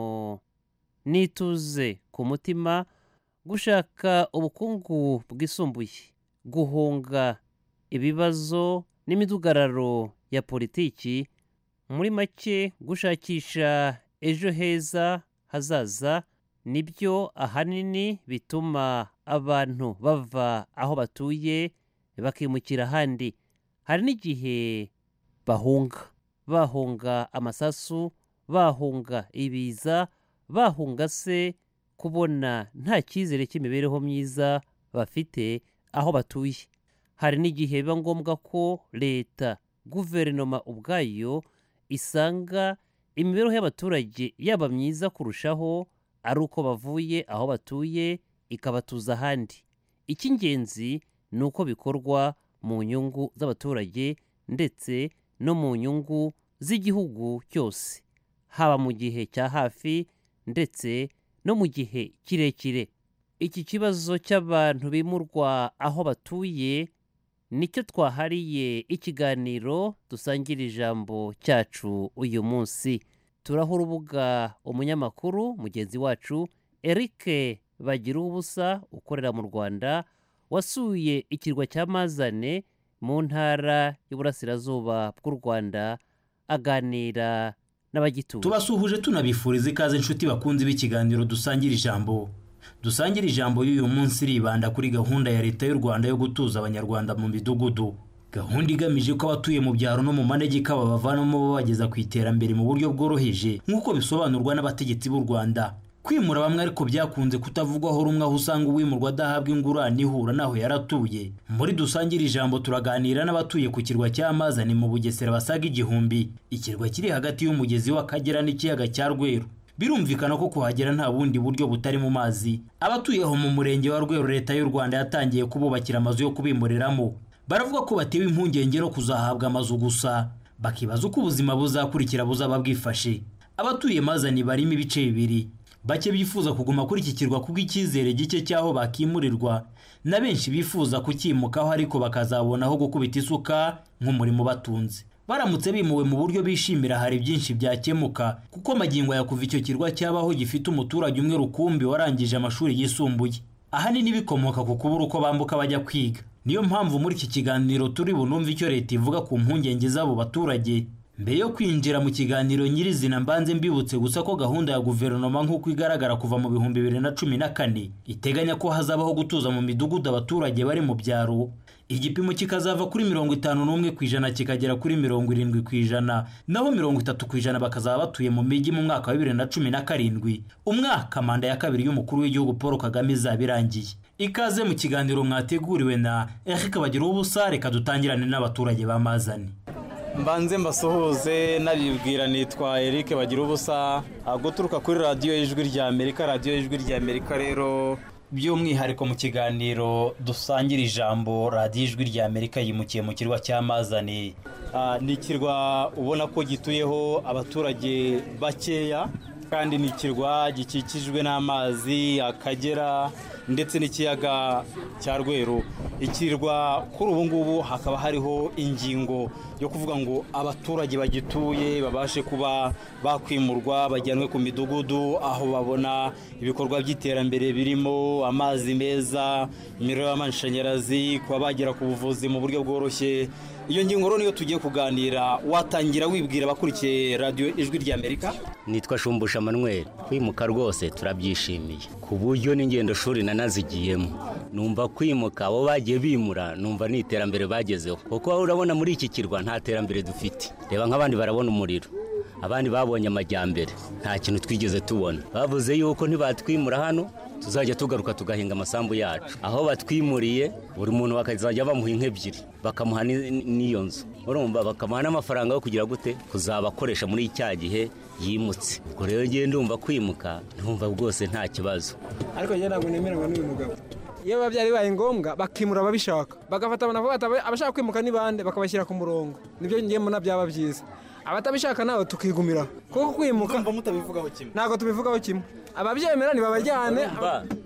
n'ituze ku mutima gushaka ubukungu bwisumbuye guhunga ibibazo n'imidugararo ya politiki muri make gushakisha ejo heza hazaza nibyo ahanini bituma abantu bava aho batuye bakimukira ahandi hari n'igihe bahunga bahunga amasasu bahunga ibiza bahunga se kubona nta cyizere cy'imibereho myiza bafite aho batuye hari n'igihe biba ngombwa ko leta guverinoma ubwayo isanga imibereho y'abaturage yaba myiza kurushaho ari uko bavuye aho batuye ikabatuza ahandi icy'ingenzi ni uko bikorwa mu nyungu z'abaturage ndetse no mu nyungu z'igihugu cyose haba mu gihe cya hafi ndetse no mu gihe kirekire iki kibazo cy'abantu bimurwa aho batuye nicyo twahariye ikiganiro dusangira ijambo cyacu uyu munsi turaho urubuga umunyamakuru mugenzi wacu eric bagira ubusa ukorera mu rwanda wasuye ikirwa cya mazane mu ntara y'uburasirazuba bw'u rwanda aganira n'abagituye tubasuhuje tunabifuriza ikaze inshuti bakunzi b'ikiganiro dusangira ijambo dusangira ijambo y'uyu munsi ribanda kuri gahunda ya leta y'u rwanda yo gutuza abanyarwanda mu midugudu gahunda igamije ko abatuye mu byaro no mu manegeka babavanamo babageza ku iterambere mu buryo bworoheje nk'uko bisobanurwa n'abategetsi b'u rwanda kwimura bamwe ariko byakunze kutavugwaho rumwe aho usanga uwimurwa adahabwa ingurane ihura n'aho yaratuye muri dusangire ijambo turaganira n'abatuye ku kirwa cy'amazane mu bugesera basaga igihumbi ikirwa kiri hagati y'umugezi w'akagera n'ikiyaga cya rweru birumvikana ko kuhagera nta bundi buryo butari mu mazi abatuye aho mu murenge wa rweru leta y'u rwanda yatangiye kububakira amazu yo kubimureramo baravuga ko batewe impungenge no kuzahabwa amazu gusa bakibaza uko ubuzima buzakurikira buzaba bwifashe abatuye mazani barimo ibice bibiri bake bifuza kuguma kuri iki kirwa kubw'icyizere gike cy'aho bakimurirwa na benshi bifuza kukimukaho ariko bakazabona aho gukubita isuka nk'umurimo batunze baramutse bimuwe mu buryo bishimira hari byinshi byakemuka kuko magingo ya kuva icyo kirwa cyabaho gifite umuturage umwe rukumbi warangije amashuri yisumbuye ahanini bikomoka ku kubura uko bambuka bajya kwiga niyo mpamvu muri iki kiganiro turi bunumve icyo leta ivuga ku mpungenge z'abo baturage mbere yo kwinjira mu kiganiro nyirizina mbanze mbibutse gusa ko gahunda ya guverinoma nk'uko igaragara kuva mu bihumbi bibiri na cumi na kane iteganya ko hazabaho gutuza mu midugudu abaturage bari mu byaro igipimo kikazava kuri mirongo itanu n'umwe ku ijana kikagera kuri mirongo irindwi ku ijana naho mirongo itatu ku ijana bakazaba batuye mu mijyi mu mwaka wa bibiri na cumi na karindwi umwaka manda ya kabiri y'umukuru w'igihugu paul kagame izaba irangiye ikaze mu kiganiro mwateguriwe na eric bagira ubusa reka dutangirane n'abaturage bamazane mbanze mbasuhuze naribwira nitwa eric bagira ubusa guturuka kuri radiyo y'ijwi rya amerika radiyo y'ijwi rya amerika rero by'umwihariko mu kiganiro dusangira ijambo radiyo y'ijwi rya amerika yimukiye mu kirwa cy'amazane ni ikirwa ubona ko gituyeho abaturage bakeya kandi ni ikirwa gikikijwe n'amazi akagera ndetse n'ikiyaga cya rweru ikirwa kuri ubu ngubu hakaba hariho ingingo yo kuvuga ngo abaturage bagituye babashe kuba bakwimurwa bajyanwe ku midugudu aho babona ibikorwa by'iterambere birimo amazi meza imiriro y'amashanyarazi kuba bagera ku buvuzi mu buryo bworoshye iyo ngingo rero niyo tugiye kuganira watangira wibwira abakurikiye radiyo ijwi rya amerika nitwa shumbusha manuel kwimuka rwose turabyishimiye ku buryo n'ingendo shuri nanazigiyemo numva kwimuka abo bagiye bimura numva ni iterambere bagezeho kuko wowe urabona muri iki kirwa nta terambere dufite reba nk'abandi barabona umuriro abandi babonye amajyambere nta kintu twigeze tubona bavuze yuko ntibatwimura hano tuzajya tugaruka tugahinga amasambu yacu aho batwimuriye buri muntu bakazajya bamuha inka ebyiri bakamuha n'iyo nzu urumva bakamuha n'amafaranga yo kugira gute kuzabakoresha muri cya gihe yimutse ubwo rero ngende ndumva kwimuka ntumva rwose nta kibazo ariko njye ntabwo nemeranywa n'uyu mugabo iyo biba byari ngombwa bakimura ababishaka bagafata abantu bafata abashaka kwimuka ni bande bakabashyira ku murongo nibyo ngiye mbona byaba byiza abatabishaka nabo tukigumira kuko kwimuka ntabwo tubivugaho kimwe ababyemera ntibabajyane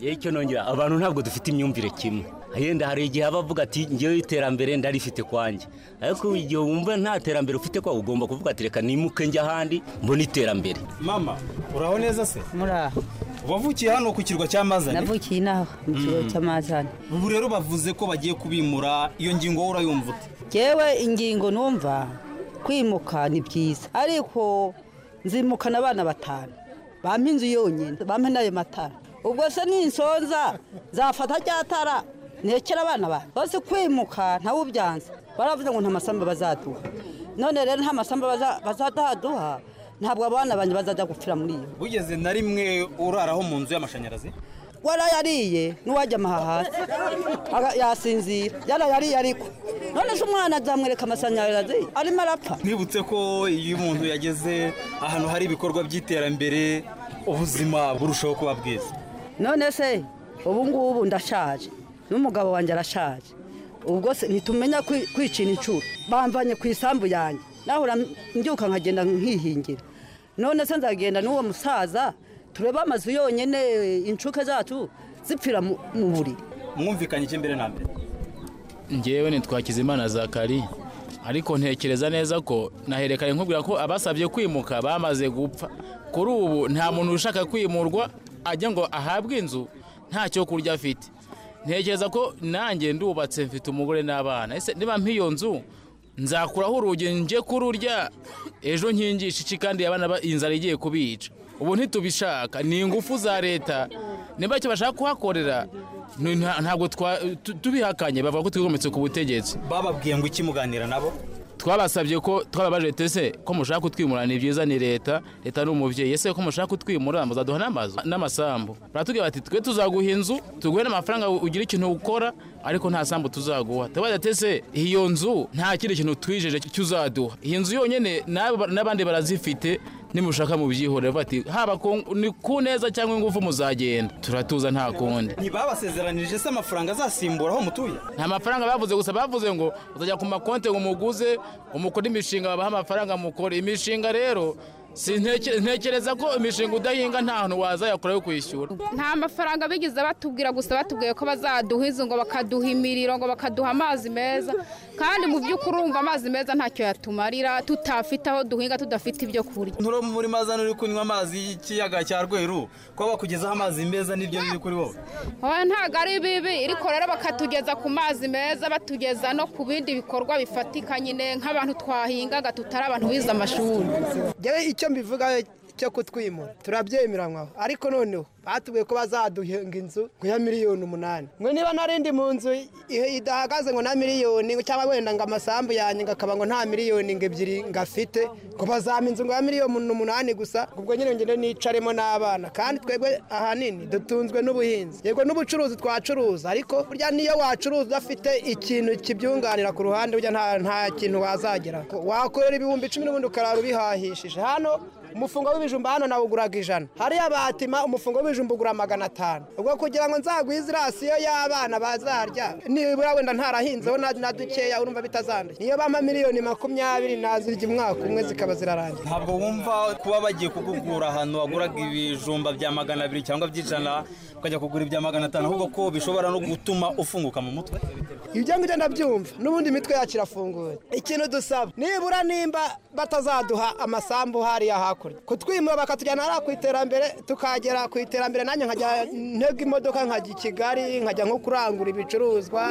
icyo nongera abantu ntabwo dufite imyumvire kimwe yenda hari igihe aba avuga ati ngewe iterambere ndarifite kwanjye ariko igihe wumva nta terambere ufite kwa ugomba kuvuga ati reka nimuke njya ahandi mbone iterambere mama uraho neza se muraho wavukiye hano ku kirwa cya mazane navukiye inaha mu kigo Mm. cy'amazane ubu rero bavuze ko bagiye kubimura iyo ngingo wowe urayumva ute yewe ingingo numva kwimuka ni byiza ariko nzimukana abana batanu bampa inzu yonyine bampa n'ayo matara ubwo se ninsonza nzafata rya tara nekera abana banjye bose kwimuka ntawubyanza baravuze ngo nta masamba bazaduha none rero nta masamba baza- bazaduha ntabwo abana banjye bazajya gupfira muri iyo bugeze na rimwe uraraho mu nzu y'amashanyarazi warayariye n'uwajya amaha hasi Aga- yasinzira yarayariye ariko none se umwana azamwereka amashanyarazi arimo arapfa nibutse ko iyo umuntu yageze ahantu hari ibikorwa by'iterambere ubuzima burushaho kuba bwiza none se ubu ngubu ndashaje n'umugabo wanjye arashaje ubwo se ntitumenya kwi- kwicina inshuro bamvanye ku isambu yanjye nahura mbyuka nkagenda nkihingira none se nzagenda n'uwo musaza turebe amazu yonyine inshuke zacu zipfira mu mu buriri mwumvikanye iki mbere na mbere ngewe nitwakiza imana zakari ariko ntekereza neza ko naherekanye nkubwira ko abasabye kwimuka bamaze gupfa kuri ubu nta muntu ushaka kwimurwa ajya ngo ahabwe inzu nta cyo kurya afite ntekereza ko nanjye ndubatse mfite umugore n'abana ese niba mpiyo nzu nzakuraho urugi nje kururya ejo nkingisha iki kandi abana ba- inzara igiye kubica ubu ntitubishaka ni ingufu za leta niba icyo bashaka kuhakorera ni- nta- ntabwo twa- tu- tubihakanye bavuga ko twigometse ku butegetsi bababwiye ngo iki muganira nabo twabasabye ko twababaje tese ko mushaka kutwimura ni byiza ni leta leta ni umubyeyi ese ko mushaka kutwimura muzaduha n'amazu n'amasambu baratubwira bati twe tuzaguha inzu tuguhe n'amafaranga ugira ikintu ukora ariko nta sambu tuzaguha tubaza tese iyo nzu nta kindi kintu twijeje cy'uzaduha iyi nzu yonyine n'abo- n'abandi barazifite nimushaka mubyihorere bavuga bati haba ku- ni ku neza cyangwa ingufu muzagenda turatuza nta kundi ntibabasezeranije se amafaranga azasimbura aho mutuye nta mafaranga bavuze gusa bavuze ngo uzajya ku makonti ngo umuguze umukore imishinga babaha amafaranga mukore imishinga rero si- nteke- ntekereza ko imishinga udahinga nta hantu wazayakora yo kwishyura nta mafaranga bigeze batubwira gusa batubwiye ko bazaduha inzu ngo bakaduha imiriro ngo bakaduha amazi meza kandi mu by'ukuri urumva amazi meza ntacyo yatumarira tutafite aho duhinga tudafite ibyo kurya nturo muri mazane uri kunywa amazi y'ikiyaga cya rweru ko bakugezaho amazi meza nibyo biri kuri wowe Oya, ntabwo ari bibi ariko rero bakatugeza ku mazi meza batugeza no ku bindi bikorwa bifatika nyine nk'abantu twahingaga tutari abantu bize amashuri yewe icyo mbivugaho cyo kutwimura turabyemera mwaho ariko noneho batubwiye ko bazaduhinga inzu ngo ya miliyoni umunani ngo niba narindi mu nzu i- idahagaze ngo na miliyoni ngo cyangwa wenda ngo amasambu yanjye ngo akaba ngo nta miliyoni ngo ebyiri ngo afite ngo bazampa inzu ngo ya miliyoni umunani gusa ubwo nyine ngende nicaremo n'abana kandi twebwe ahanini dutunzwe n'ubuhinzi yego n'ubucuruzi twacuruza ariko burya niyo wacuruza udafite ikintu kibyunganira ku ruhande burya nta- nta kintu wazagera wakorera ibihumbi icumi n'ubundi ukarara ubihahishije hano umufungo w'ibijumba hano nawuguraga ijana hariya batima umufungo w'ibijumba ugura magana atanu ubwo kugira ngo nzagwize irasiyo y'abana bazarya nibura wenda ntarahinzeho na- na dukeya urumva bitazanduye niyo bampa miliyoni makumyabiri nazirya umwaka umwe zikaba zirarangira ntabwo wumva kuba bagiye kugukura ahantu waguraga ibijumba bya magana abiri cyangwa by'ijana ukajya kugura ibya magana atanu ahubwo ko bishobora no gutuma ufunguka mu mutwe ibyo ngibyo ndabyumva n'ubundi imitwe yacu irafunguye ikintu dusaba nibura nimba batazaduha amasambu hariya hakurya kutwimura bakatujyana hariya ku iterambere tukagera ku iterambere nanjye nkajya ntega imodoka nkajya i kigali nkajya nko kurangura ibicuruzwa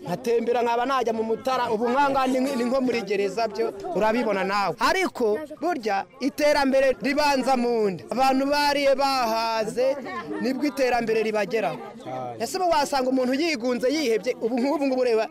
nkatembera nkaba najya mu mutara ubu nkanga ni ni nko muri gereza byo urabibona nawe ariko burya iterambere ribanza mu nda abantu bariye bahaze nibwo iterambere ribageraho ese ubu wasanga umuntu yigunze yihebye ubu nk'ubu ngubu ureba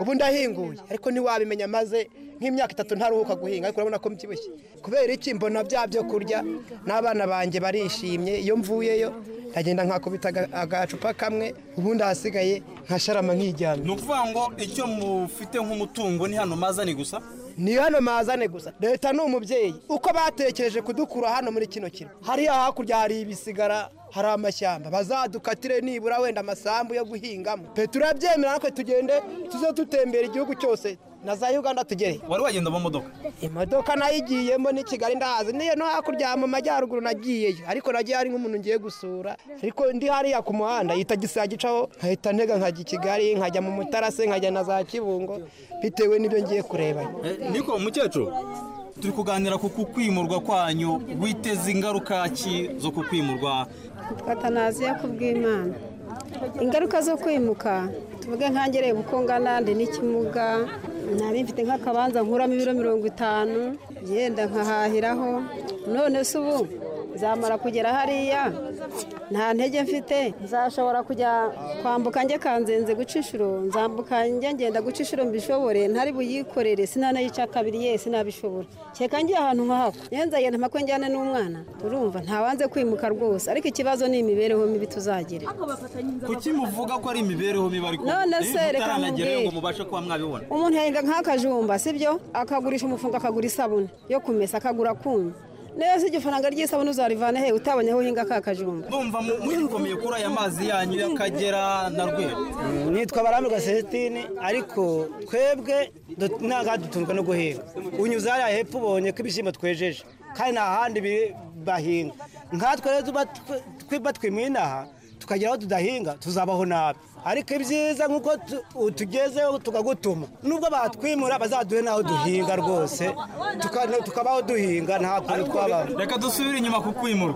ubu ndahinguye ariko ntiwabimenya maze nk'imyaka itatu ntaruhuka guhinga ariko urabona ko mbyibushye kubera iki mbona bya byo kurya n'abana banjye barishimye iyo mvuyeyo ndagenda nkakubita aga- agacupa kamwe ubundi ahasigaye nkasharama nkiryamye ni ukuvuga ngo icyo mufite nk'umutungo ni hano mazani gusa ni hano mazane gusa leta ni umubyeyi uko batekereje kudukura hano muri kino kino hariya hakurya hari ibisigara hari amashyamba bazadukatire nibura wenda amasambu yo guhingamo pe turabyemera natwe tugende tuze dutembera igihugu cyose na za uganda tugere wari wagenda mu modoka imodoka nayo igiyemo ni kigali ndahazi niyo no hakurya mu majyaruguru nagiyeyo ariko nagiye hari nk'umuntu ngiye gusura ariko ndi hariya ku muhanda yita gisaya gicaho nkahita ntega nkajya i kigali nkajya mu mutara se nkajya na za kibungo bitewe n'ibyo ngiye kureba niko mukecuru turi kuganira ku kukwimurwa kwanyu witeze ingaruka ki zo kukwimurwa batanaziya kubw'imana ingaruka zo kwimuka tuvuge nkangereye uko ngana ndi n'ikimuga nari mfite nk'akabanza nkuramo ibiro mirongo itanu yenda nkahahiraho none se ubu nzamara kugera hariya nta ntege mfite nzashobora kujya kwambuka njye kanzenze guca inshuro nzambuka njya ngenda guca inshuro mbishobore ntari buyikorere sinanayica kabiri ye sinabishobora kereka ngiye ahantu nkahako yenza yenda mpako njyana n'umwana turumva ntawanze kwimuka rwose ariko ikibazo ni imibereho mibi tuzagira kuki muvuga ko ari imibereho mibi ariko None se reka mutaranagerayo ngo mubwire. mubashe kuba mwabibona umuntu yahinga nk'akajumba sibyo akagurisha umufungo akagura isabune yo kumesa akagura kunyu neza iryo faranga ry'isabune uzarivana he utabonye aho uhinga ka kajumba numva muyikomeye kuri aya mazi yanyu y'akagera na rweru nitwa barambirwa celestine ariko twebwe du- ntabwo dutunzwe no guhinga unyuze hariya hepfo ubonye ko ibishyimbo twejeje kandi nta handi bi- bahinga nkatwe rero tuba tw- tw- batwimwe inaha tukagera aho tudahinga tuzabaho nabi ariko ibyiza nk'uko tu- utugezeho tukagutuma nubwo batwimura bazaduhe n'aho duhinga rwose tuka- tukabaho duhinga nta kuntu twabaho reka dusubire inyuma ku kwimurwa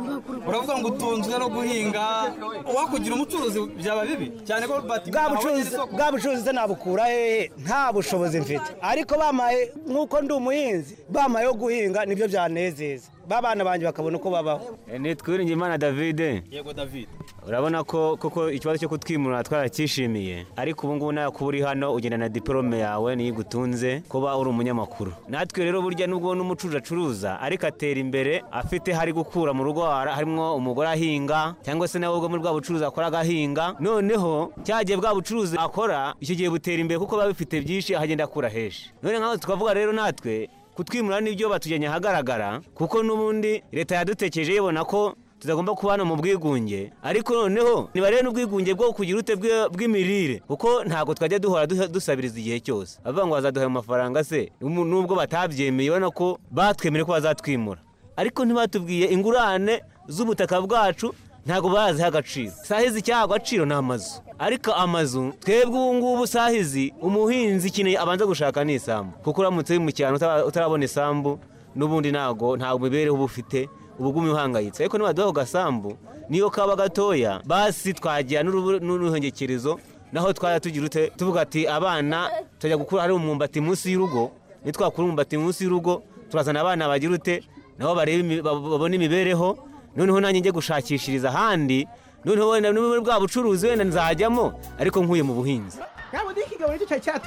uravuga ngo utunzwe no guhinga uwakugira umucuruzi byaba bibi cyane ko bati- bwa bucuruzi bwa bucuruzi se nabukura hehe nta bushobozi mfite ariko bamaye nk'uko ndi umuhinzi bamaye yo guhinga nibyo byanezeza babana banjye bakabona uko babaho ni twiringiyimana davide yego david urabona ko koko ikibazo cyo kutwimura twaracyishimiye ariko ubu ngubu nawe kuba uri hano ugenda na diporome yawe niyo igutunze kuba uri umunyamakuru natwe rero burya nubwo n'umucuruzi acuruza ariko atera imbere afite hari gukura mu rugo har- harimo umugore ahinga cyangwa se nawe ubwo muri bwa bucuruzi akora agahinga noneho cyagiye bwa bucuruzi akora icyo gihe butera imbere kuko biba bifite byinshi ahagenda akura heshi none nkaho tukavuga rero natwe kutwimura nibyo batujyanye ahagaragara kuko n'ubundi leta yadutekereje ibona ko tutagomba kubana mu bwigunge ariko noneho nibarebe n'ubwigunge bwo kugira ute bwe- bw'imirire kuko ntabwo twajya duhora duha- dusabiriza igihe cyose bavuga ngo bazaduha ayo mafaranga se umu- nubwo batabyemeye ubona ko batwemere ko bazatwimura ariko ntibatubwiye ingurane z'ubutaka bwacu ntabwo baziha agaciro sahizi icyaha agaciro ni amazu ariko amazu twebwe ubu ngubu sahizi umuhinzi ikeneye abanza gushaka ni isambu kuko uramutse uri mu cyaro utara- utarabona isambu n'ubundi ntabwo ntabwo imibereho uba ufite ubugumye uhangayitse ariko nibaduha ku gasambu niyo kaba gatoya basi twagira n'urubu- n'uruhengekerezo naho twajya tugira ute tuvuga ati abana tujya gukura hari umwumbati munsi y'urugo nitwakura umwumbati munsi y'urugo turazana abana bagira ute nabo barebe imi- bab- babone imibereho noneho nanjye njye gushakishiriza ahandi noneho wenda n'ubu bwa bucuruzi wenda nzajyamo ariko nkuye mu buhinzi ntabwo n'ikigabo nicyo cyari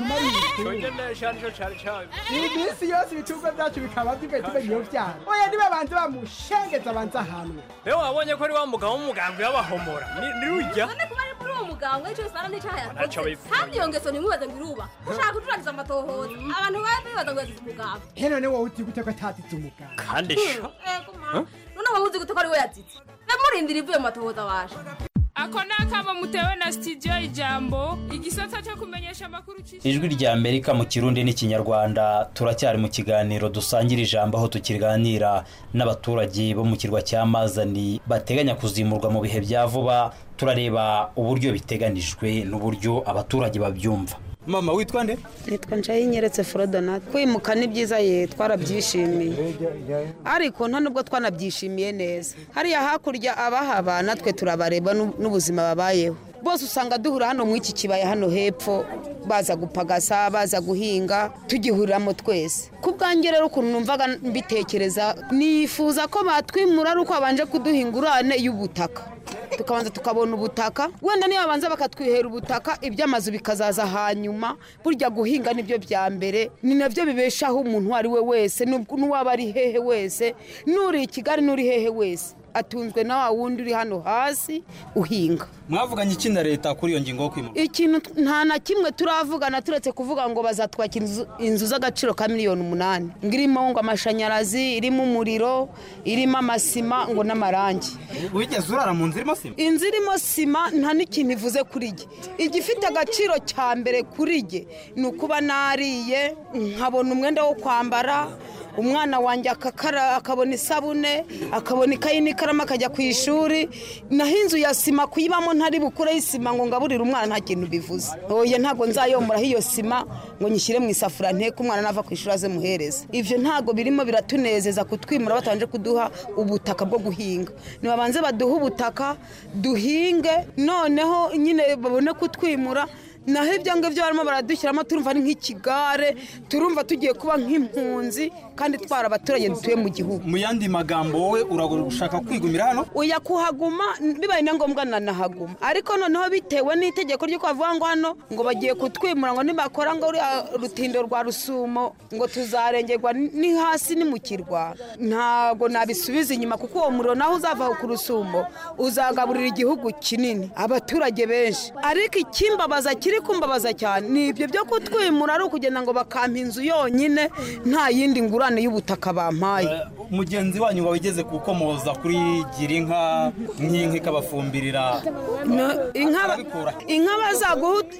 cyatumarira iyi minsi yose ibicuruzwa byacu bikaba tugaye tumenya iyo byaha oya ntibabanze bamushengeze abanze ahantu rero wabonye ko ari wa mugabo w'umugambi w'abahomora Ni- nirujya none kuba ari muri uwo muganga w'icyo bisana n'icyaha Ntacyo yakoze abivuga. kandi iyo ngeso ntimubaze ngo iruba ushaka gucurangiza amatohoza abantu baba bibaza ngo yazize umuganga he none wowe uti gute ko atatitse umuganga kandi sha none waba uzi gute ko ari we yazize namurindira ivuye mu matohoza waje ako ni akamo mutewe na sitidiyo ijambo igisata cyo kumenyesha amakuru cy'isi ijwi rya amerika mu kirundi n'ikinyarwanda turacyari mu kiganiro dusangira ijambo aho tukiganira n'abaturage bo mu kirwa cya mazani bateganya kuzimurwa mu bihe bya vuba turareba uburyo biteganijwe n'uburyo abaturage babyumva mama witwa nde nitwa nshayinkeretse forodonate kwimuka ni byiza ye twarabyishimiye ariko nta nubwo twanabyishimiye neza hariya hakurya abahaba natwe turabareba n'u- n'ubuzima babayeho bose usanga duhura hano mu iki kibaya hano hepfo baza gupagasa baza guhinga tugihuriramo twese ku bwanjye rero ukuntu numvaga mbitekereza nifuza ko batwimura ari uko babanje kuduha ingurane y'ubutaka tukabanza tukabona ubutaka wenda niyo babanza bakatwihera ubutaka iby'amazu bikazaza hanyuma burya guhinga nibyo bya mbere ni nabyo bibeshaho umuntu uwo ari we wese n'ub- n'uwaba ari hehe wese n'uri i kigali n'uri hehe wese atunzwe na wa wundi uri hano hasi uhinga mwavuganye iki na leta kuri iyo ngingo yo kwimurwa ikintu t- nta na kimwe turavugana turetse kuvuga ngo bazatwaka inzu- inzu z'agaciro ka miliyoni umunani ngo irimo ngo amashanyarazi irimo umuriro irimo amasima ngo n'amarangi wigeze urara mu nzu irimo sima inzu irimo sima nta n'ikintu ivuze kuri jye igifite agaciro cya mbere kuri jye ni ukuba nariye nkabona umwenda wo kwambara umwana wanjye akakara akabona isabune akabona ikayi n'ikaramu akajya ku ishuri naho inzu ya sima kuyibamo ntari bukureho isima ngo ngaburire umwana nta kintu bivuze oya ntabwo nzayomoraho iyo sima ngo nyishyire mu isafuriya nteko umwana nava ku ishuri aze muhereze ibyo ntabwo birimo biratunezeza kutwimura batabanje kuduha ubutaka bwo guhinga nibabanze baduhe ubutaka duhinge noneho nyine babone kutwimura naho ibyo ngibyo barimo baradushyiramo turumva ari nk'ikigare turumva tugiye kuba nk'impunzi kandi twara abaturage dutuye mu gihugu mu yandi magambo wowe uragushaka kwigumira hano uya kuhaguma bibaye na ngombwa nanahaguma ariko noneho bitewe n'itegeko ry'uko bavuga ngo hano ngo bagiye kutwimura ngo nibakora ngo ruriya rutindo rwa rusumo ngo tuzarengerwa ni hasi ni mu kirwa ntabwo nabisubiza inyuma kuko uwo muriro naho uzava ku rusumo uzagaburira igihugu kinini abaturage benshi ariko ikimbabaza kiri kumbabaza cyane ni ibyo byo kutwimura ari ukugenda ngo bakampa inzu yonyine nta yindi ngurane y'ubutaka bampaye mugenzi wanyu wabigeze gukomoza kuri girinka nk'inka ikabafumbirira No, inka inka bazaguha ut-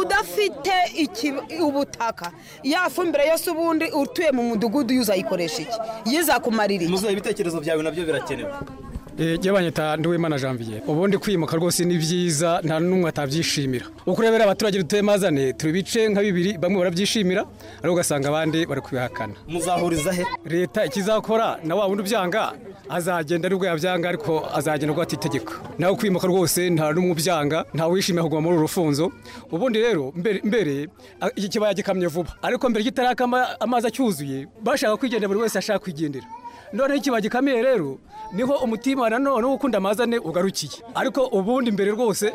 udafite iki- ubutaka ya fumbire yose ubundi utuye mu mudugudu yo uzayikoresha iki yizakumarira iki muzuye ibitekerezo byawe nabyo birakenewe jyabanyita ndiwimana janvier ubundi kwimuka rwose ni byiza nta n'umwe atabyishimira uko urebera abaturage dutuye mazane turi ibice nka bibiri bamwe barabyishimira ariko ugasanga abandi bari kubihakana muzahuriza he leta ikizakora na wa wundi ubyanga azagenda aribwo yabyanga ariko azagenda rwata itegeko nawe kwimuka rwose nta n'umwe ubyanga ntawe wishimira kuguma muri uru rufunzo ubundi rero mbere- mbere a- iki kibaya gikamye vuba ariko mbere kitarakama amazi acyuzuye bashaka kwigendera buri wese ashaka kwigendera noneho ikiba gikameye rero niho umutima nanone ukunda amazane ugarukiye ariko ubundi mbere rwose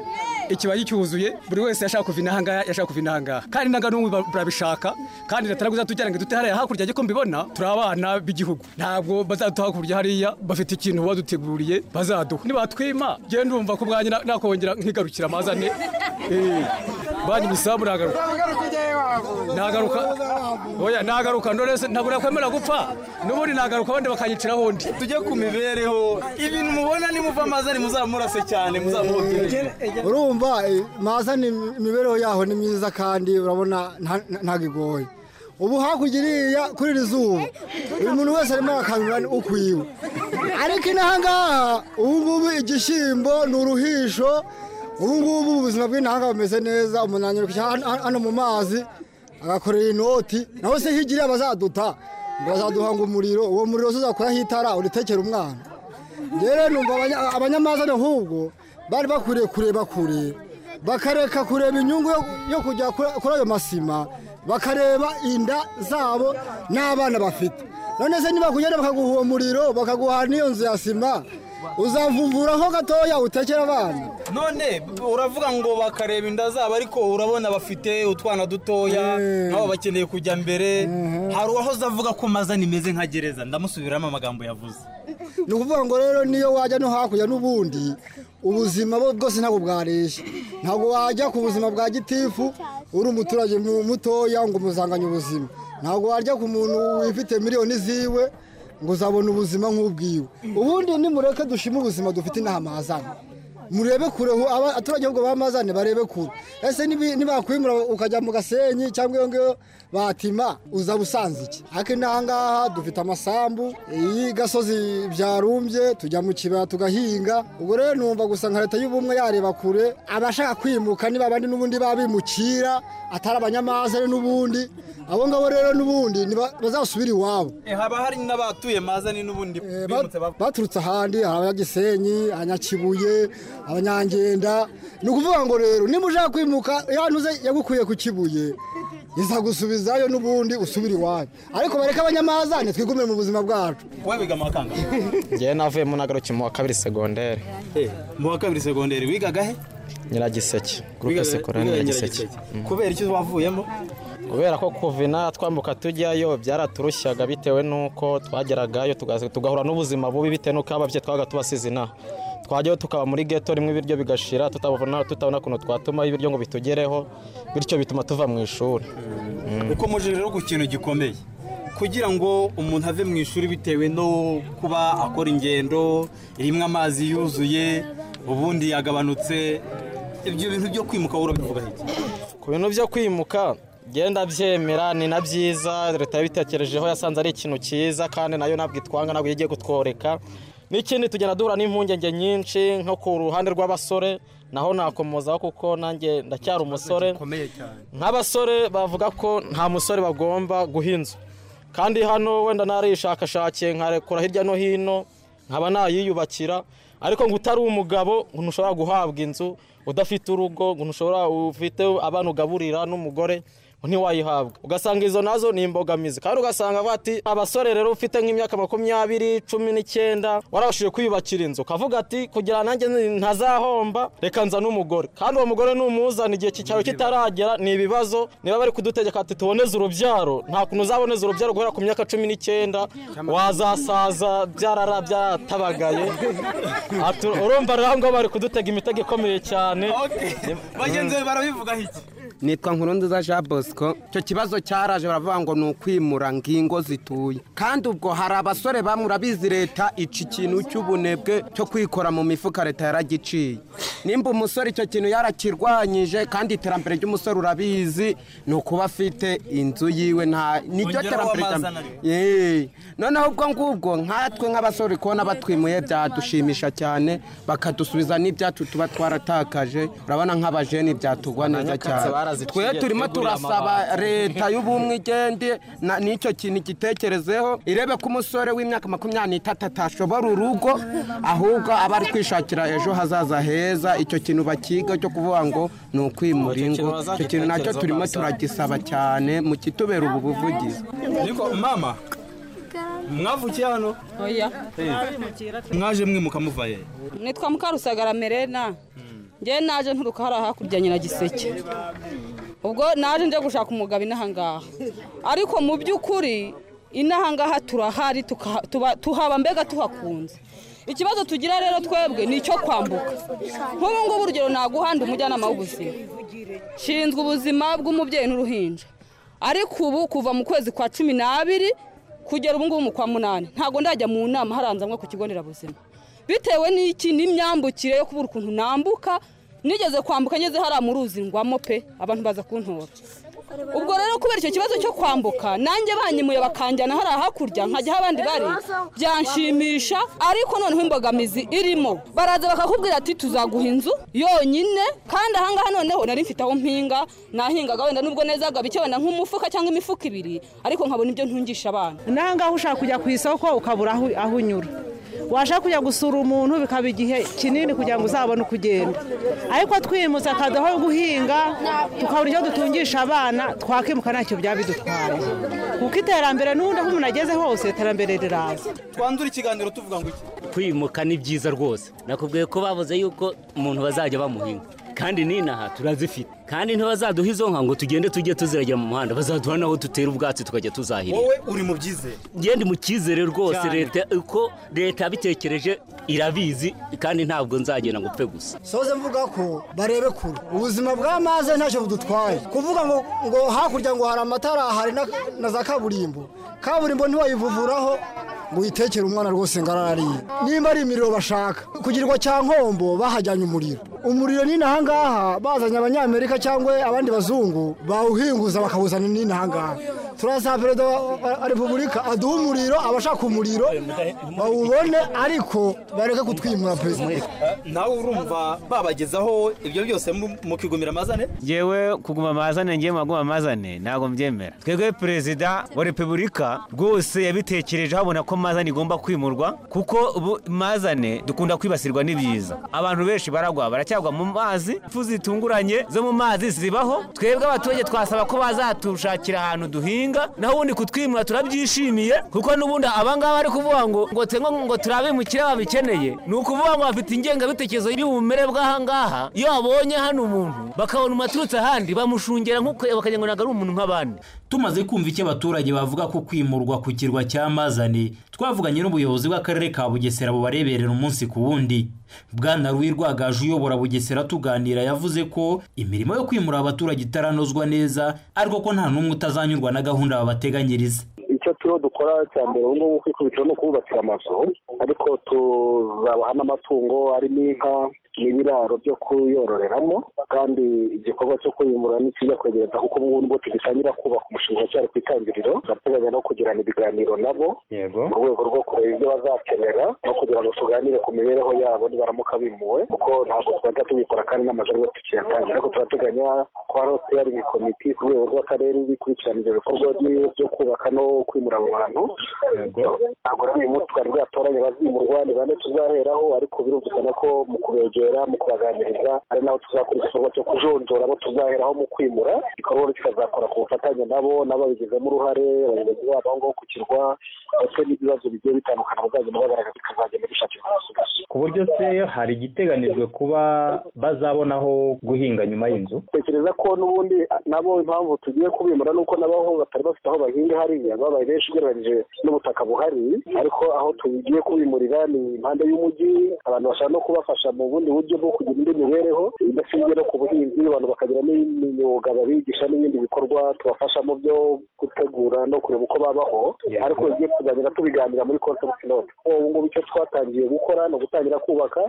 ikiba gicyuzuye buri wese yashaka kuva inaha ngaha yashaka kuva inaha ngaha kandi nanga n'umwe ba- barabishaka kandi leta ntabwo izatujyana ngo idute hariya hakurya ariko mbibona turi abana b'igihugu ntabwo bazaduha hakurya hariya bafite ikintu baduteguriye bazaduha nibatwima genda urumva ko bwanjye na- nakongera nkigarukira amazane Eh, banyu imisambu nagaruka nagaruka oya nagaruka ndorese ntabwo nakwemera gupfa n'ubundi nagaruka abandi bakanyiciraho undi tujye ku mibereho ibintu mubona nimuva amazani muzamurase cyane muzamuhokereje urumva eh, maza ni imibereho yaho ni myiza kandi urabona nta- nta- ntabwo igoye ubu hakurya iriya kuri iri zuba buri muntu wese arimo arakangurira ni ukwiwe ariko inaha ngaha ubu ngubu igishyimbo ni uruhisho ubu ngubu ubuzima bw'inaha ngaha bumeze neza umuntu yanyuruka hano mu mazi agakorera inoti naho se hirya iriya bazaduta ngo bazaduhanga umuriro uwo muriro se uzakuraho itara uritekera umwana rero numva abanya- abanyamazane ahubwo bari bakwiriye kureba kure bakareka kureba inyungu yo- yo kujya kuri kuri ayo masima bakareba inda zabo n'abana bafite none se niba kugenda bakaguha uwo muriro bakaguha n'iyo nzu ya sima uzavumvuraho gatoya utekera abana none uravuga ngo bakareba inda zabo ariko urabona bafite utwana dutoya nabo bakeneye kujya mbere hari uwahoze avuga ko mazani imeze nka gereza ndamusubiramo amagambo yavuze ni ukuvuga ngo rero niyo wajya no hakurya n'ubundi ubuzima bwo bwose ntabwo bwareshya ntabwo wajya ku buzima bwa gitifu uri umuturage mu- mutoya ngo umuzanganye ubuzima ntabwo wajya ku muntu wifite miliyoni ziwe ngo uzabone ubuzima nk'ubwiwe ubundi nimureke dushime ubuzima dufite inaha mahazane murebe kure aho aba- abaturage ahubwo bamazane barebe kure ese nibi- nibakwimura ukajya mu gasenyi cyangwa iyo ngiyo batima uza usanze iki ariko inaha ngaha dufite amasambu iyi gasozi byarumbye tujya mu kibaya tugahinga ubwo rero numva gusa nka leta y'ubumwe yareba kure abashaka kwimuka niba abandi n'ubundi babimukira atari abanyamazane n'ubundi abo ngabo rero n'ubundi niba- bazasubire iwabo haba hari n'abatuye mazani n'ubundi bimutse bava baturutse ahandi hari abanyagisenyi abanyakibuye abanyangenda ni ukuvuga ngo rero niba ushaka kwimuka ya ntuze yagukuye ku kibuye izagusubizayo n'ubundi usubire iwanyu ariko bareke abanyamazane twigumire mu buzima bwacu wowe biga mu wa kangahe njyewe navuye mu nagaruki mu wa kabiri segonderi mu wa kabiri segonderi wigaga he nyiragiseke gurupe sekorari nyiragiseke Mm. kubera icyo wavuyemo kubera ko kuvina twambuka tujyayo byaraturushaga bitewe n'uko twageragayo tugaze- tugahura n'ubuzima bubi bitewe n'uko ababyeyi twabaga tubasize inaha twajyayo tukaba muri geto rimwe ibiryo bigashira tutabona tutabona ukuntu twatuma ibiryo ngo bitugereho bityo bituma tuva mu ishuri uko muje rero ku kintu gikomeye kugira ngo umuntu ave mu ishuri bitewe no kuba akora ingendo rimwe amazi yuzuye ubundi yagabanutse ibyo bintu byo kwimuka wowe urabivuga iki ku bintu byo kwimuka genda byemera ni na byiza leta yabitekerejeho yasanze ari ikintu cyiza kandi nayo ntabwo itwanga ntabwo igiye kutworeka n'ikindi tugenda duhura n'impungenge nyinshi nko ku ruhande rw'abasore naho nakomozaho kuko nanjye ndacyari umusore nk'abasore bavuga ko nta musore bagomba guha inzu kandi hano wenda narishakashakiye nkarekura hirya no hino nkaba nayiyubakira ariko ngo utari umugabo ngo ntushobora guhabwa inzu udafite urugo ngo ntushobora ufite abana ugaburira n'umugore ngo ntiwayihabwa ugasanga izo nazo ni imbogamizi kandi ugasanga avuga ati abasore rero ufite nk'imyaka makumyabiri cumi n'icyenda warabashije kwiyubakira inzu ukavuga ati kugira ngo nanjye ntazahomba reka nza n'umugore kandi uwo mugore numuzana igihe cyawe kitaragera ni ibibazo niba bari kudutegeka ati tuboneze urubyaro nta kuntu uzaboneza urubyaro guhera ku myaka cumi n'icyenda wazasaza byarara byatabagaye Ati, urumva rero aho ngaho bari kudutega imitego ikomeye cyane bagenzi be barabivuga iki nitwa nkurunziza jean bosco icyo kibazo cyaraje baravuga ngo ni ukwimura ingo zituye kandi ubwo hari abasore bamwe urabizi leta ica ikintu cy'ubunebwe cyo kwikora mu mifuka leta yaragiciye nimba umusore icyo kintu yarakirwanyije kandi iterambere ry'umusore urabizi ni ukuba afite inzu yiwe nta niryo Ongeraho terambere rya amazi anaryo. Yee. noneho ubwo ngubwo nkatwe nk'abasore kubona batwimuye byadushimisha cyane bakadusubiza n'ibyacu tuba twaratakaje urabona nk'abajeni byatugwa neza Abanyakatsi cyane baraziciye, twe turimo tweguriye turasaba amabati. leta y'ubumwe igende na- n'icyo kintu igitekerezeho irebe ko umusore w'imyaka makumyabiri n'itatu atashobora urugo ahubwo aba ari kwishakira ejo hazaza heza icyo kintu bakiga cyo kuvuga ngo ni ukwimura ingo icyo kintu nacyo turimo turagisaba cyane mu kitubera ubu buvugizi ariko mama mwavukiye hano oya mwaje mwimuka muvaye nitwa mukarusagara merena njye naje nturuka hariya hakurya nyiragiseke ubwo naje njya gushaka umugabo inaha ngaha ariko mu by'ukuri inaha ngaha turahari tukaha- tuba- tuhaba mbega tuhakunze ikibazo tugira rero twebwe ni icyo kwambuka nk'ubu ngubu urugero naguhanda umujyanama w'ubuzima nshinzwe ubuzima bw'umubyeyi n'uruhinja ariko ubu kuva mu kwezi kwa cumi n'abiri kugera ubu ngubu mu kwa munani ntabwo ndajya mu nama haranzamwe ku kigo nderabuzima bitewe n'iki n'imyambukire yo kubura ukuntu nambuka nigeze kwambuka ngeze hariya mu ruzi ngwamo pe abantu baza kuntora ubwo rero kubera icyo kibazo cyo kwambuka nanjye banyemuye bakanjyana hariya hakurya nkajya aho abandi bari byanshimisha ariko noneho imbogamizi irimo baraza bakakubwira ati tuzaguha inzu yonyine kandi ahangaha noneho nari mfite aho mpinga nahingaga wenda nubwo neza bike wenda nk'umufuka cyangwa imifuka ibiri ariko nkabona ibyo ntungisha abana naho ngaho ushaka kujya ku isoko ukabura aho aho unyura washaka kujya gusura umuntu bikaba igihe kinini kugira ngo uzabone uko ugenda ariko twimutse akadoho yo guhinga tukabura icyo dutungisha abana twakimuka ntacyo byaba bidutwaye kuko iterambere n'ubundi aho umuntu ageze hose iterambere riraza twandura ikiganiro tuvuga ngo iki kwimuka ni byiza rwose nakubwiye ko bavuze yuko umuntu bazajya bamuhinga kandi n'inaha turazifite kandi ntibazaduha izo nka ngo tugende tujye tuziragera mu muhanda bazaduha n'aho dutera ubwatsi tukajya tuzahirira wowe uri mu byizere ngende mu cyizere rwose Cyane. leta uko leta yabitekereje irabizi kandi ntabwo nzagenda ngo upfe gusa soze mvuga ko barebe kure ubuzima bw'amazi ntacyo budutwaye kuvuga ngo ngo hakurya ngo hari amatara hari na- na za kaburimbo kaburimbo ntiwayivuvuraho ngo uyitekere umwana rwose ngo arariye nimba ari imiriro bashaka kugirwa cya nkombo bahajyanye umuriro umuriro ni inaha ngaha bazanye abanyamerika cyangwa abandi bazungu bawuhinguza bakawuzana n'inaha ngaha turasaba perezida wa- wa repubulika aduhe umuriro abashaka umuriro bawubone ariko bareke kutwimura perezida nawe urumva babagezaho ibyo byose mu- mukigumira amazane yewe kuguma amazane ngiye maguma amazane ntabwo mbyemera twebwe perezida wa repubulika rwose yabitekerejeho abona ko amazane igomba kwimurwa kuko ubu amazane dukunda kwibasirwa n'ibiza abantu benshi baragwa baracyagwa mu mazi impfu zitunguranye zo mu mazi zibaho twebwe abaturage twasaba ko bazatushakira ahantu duhinga amahanga naho ubundi kutwimura turabyishimiye kuko n'ubundi abangaba bari kuvuga ngo ngo tengo ngo turabimukire babikeneye ni ukuvuga ngo bafite ingengabitekerezo y'ubumere bw'ahangaha iyo babonye hano umuntu bakabona umaturutse ahandi bamushungera nk'uko bakagira ngo ntabwo ari umuntu nk'abandi tumaze kumva icyo abaturage bavuga ko kwimurwa ku kirwa cya mazane twavuganye n'ubuyobozi bw'akarere ka bugesera bubareberera umunsi ku wundi bwana ruwi rwagaje uyobora bugesera tuganira yavuze ko imirimo yo kwimura abaturage itaranozwa neza ariko ko nta n'umwe utazanyurwa na gahunda babateganyiriza icyo turiho dukora cya mbere ubu ngubu kwikubitira ni ukububakira amazu ariko tuzabaha n'amatungo arimo inka n'ibiraro byo kuyororeramo kandi igikorwa cyo kwimura ntikijya kwegereza kuko ubu ngubu tugitangira kubaka umushinga cyari ku itangiriro turateganya no kugirana ibiganiro nabo mu rwego rwo kureba ibyo bazakenera no kugira ngo tuganire ku mibereho yabo nibaramuka bimuwe kuko ntabwo twajya tubikora kandi n'amazu aribwo tukiyatangira ariko turateganya ko hariho steering komite ku rwego rw'akarere ikurikirana ibyo bikorwa byo- byo kubaka no kwimura abo bantu ntabwo rero uyu munsi twari bwatoranye abazimurwa ni bane tuzaheraho ariko birumvikana ko mu kubegera mu kubaganiriza ari naho tuzakora igikorwa cyo kujonjora abo tuzaheraho mu kwimura igikorwa rero kikazakora ku bufatanye nabo n'ababigizemo uruhare abayobozi babo aho ngaho ku kirwa ndetse n'ibibazo bigiye bitandukana bazagenda bagaragaza bikazagenda bishakirwa amasubizo ku buryo se hari igiteganijwe kuba bazabona aho guhinga nyuma y'inzu tekereza ko n'ubundi nabo impamvu tugiye kubimura ni uko n'abaho batari bafite aho bahinga hariya babaye benshi ugereranyije n'ubutaka buhari ariko aho tugiye kubimurira ni impande y'umujyi abantu bashaka no kubafasha mu bundi buryo bwo kugira indi mibereho idashingiye no ku buhinzi abantu bakagira n'imyuga babigisha n'ibindi bikorwa tubafasha mu byo gutegura no kureba uko babaho ariko bigiye kuzagenda tubiganira muri concept note ubu ngubu icyo twatangiye gukora ni ugutangira kubaka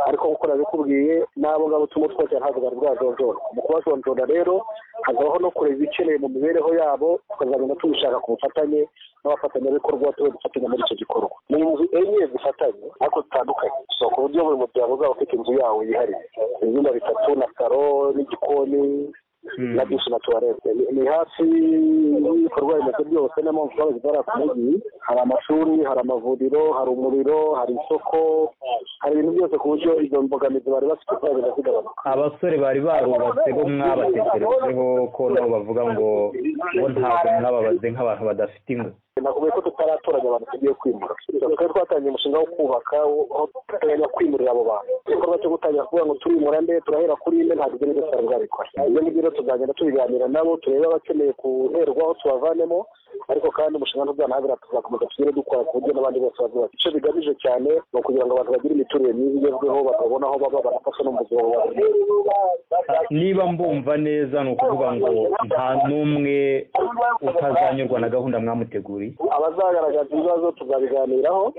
ariko nk'uko nabikubwiye n'abo ngabo turimo twakira ntabwo bari bwajonjora mu kubajonjora rero hazabaho no kureba ibikeneye mu mibereho yabo tukazagenda tubishaka ku bufatanye n'abafatanyabikorwa tube dufatanya muri icyo gikorwa ni inzu enye zifatanye ariko zitandukanye so ku buryo buri muryango uzaba ufite inzu yawo yihariye ibyumba bitatu na saro n'igikoni na dushi na tuwarete Ni- ni hafi y'ibikorwa remezo byose niyo mpamvu twabagize hariya ku mujyi hari amashuri hari amavuriro hari umuriro hari isoko hari ibintu byose ku buryo izo mbogamizi bari bafite zagenda zigabanuka abasore bari barubatse bo mwabatekerejeho ko nabo bavuga ngo bo ntabwo mwababaze nk'abantu badafite ingo nakubwiye ko tutaratoranya abantu tugiye kwimura twari twatangiye umushinga wo kubaka aho duteganya kwimurira abo bantu igikorwa cyo gutangira kuvuga ngo turimura nde turahera kuri inde ntabwo ibyo nibyo twari bwabikora ibyo ngibyo rero tuzagenda tubiganira nabo turebe abakeneye guherwaho tubavanemo ariko kandi umushinga ntuzanahabira tuzakomeza tugire dukora ku buryo n'abandi bose bazubaka icyo bigamije cyane ni ukugira ngo abantu bagire imiturire myiza igezweho bakabona aho baba banafasha no mu buzima bwabo niba mbumva neza ni ukuvuga ngo nta n'umwe utazanyurwa na gahunda mwamuteguriye abazagaragaza ibibazo tuzabiganiraho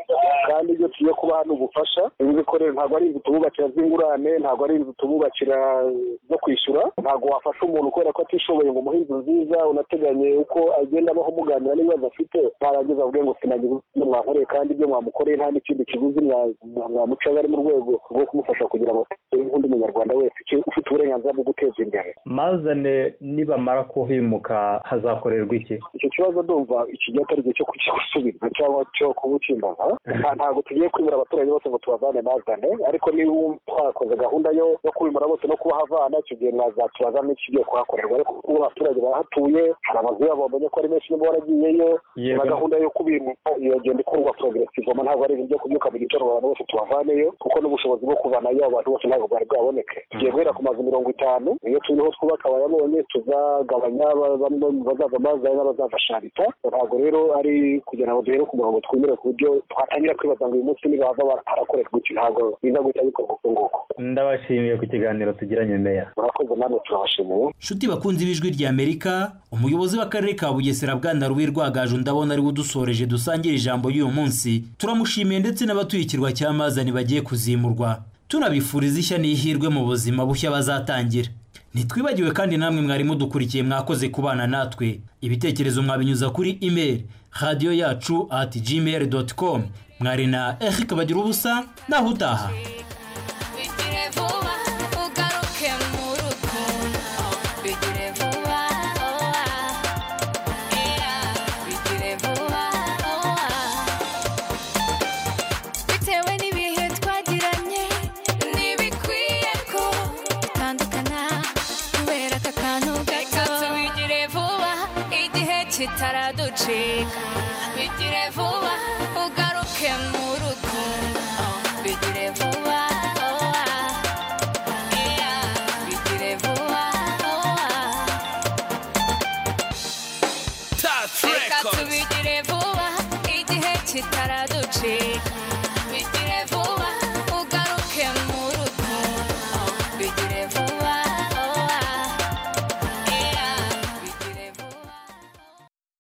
kandi ibyo tugiye kubaha ni ubufasha inzu ko rero ntabwo ari inzu tububakira z'ingurane ntabwo ari inzu tububakira zo kwishyura ntabwo wafasha umuntu kubera ko atishoboye ngo umuhe inzu nziza unateganye uko agenda abaho muganira n'ibibazo afite ntarangiza avuge ngo sinagize ibyo mwakoreye kandi ibyo mwamukoreye nta n'ikindi kiguzi mwa- mwa- mwamucaga ari mu rwego rwo kumufasha kugira ngo atere nk'undi munyarwanda wese uke- ufite uburenganzira bwo guteza imbere mazane nibamara kuhimuka hazakorerwa iki icyo kibazo ndumva iki gihe atari igihe cyo kugisubiza cyangwa cyo kubukimbaza Nta- ntabwo tugiye kwimura abaturage bose ngo tubavane bazane ariko niba twakoze gahunda yo yo kwimura bose no kubahavana icyo gihe mwazatubaza n'ikigiye kuhakorerwa ariko kuko ubu abaturage bahatuye hari amazu yabo bamenye ko ari menshi niba waragiyeyo Yego. na gahunda yo kubimura iyo genda ikorwa progressivement ntabwo ari ibyo kubyuka mu gitondo abantu bose tubavaneyo kuko n'ubushobozi bwo kuvanayo abantu bose ntabwo bwari bwaboneke tugiye guhera ku mazu mirongo itanu iyo turiho twubaka abayabonye tuzagabanya ba- bamwe mu bazaza bazanye n'abazaza sharita ntabwo rero ari kugira ngo duhere ku murongo twemere ku buryo twatangira kwibaza ngo uyu munsi nibava bara- harakorerwa iki ntabwo biza guhita bikorwa uko nguko ndabashimiye ku kiganiro tugiranye meya murakoze namwe turabashimiye nshuti bakunze ibijwi rya amerika umuyobozi w'akarere ka bugesera bwana ruwi rwagaju ndabona ariwe udusoreje dusangira ijambo y'uyu munsi turamushimiye ndetse n'abatuye ikirwa cya mazani bagiye kuzimurwa tunabifuriza ishya n'ihirwe mu buzima bushya bazatangira ntitwibagiwe kandi namwe mwari mudukurikiye mwakoze kubana natwe ibitekerezo mwabinyuza kuri email radiyo yacu at gmail doti com mwari na eric bagira ubusa naho utaha bigire vuba ugaruke mu rukundo bigire vuba oa era bigire vuba oa bitewe n'ibihe twagiranye ntibikwiye ko dutandukana kubera aka kantu gato bigire vuba igihe kitaraducika bigire vuba ugaruke mu rugo bigire vuba oa. Ea, bigire vuba oa. Touch reka Records. tubigire vuba igihe kitaraducika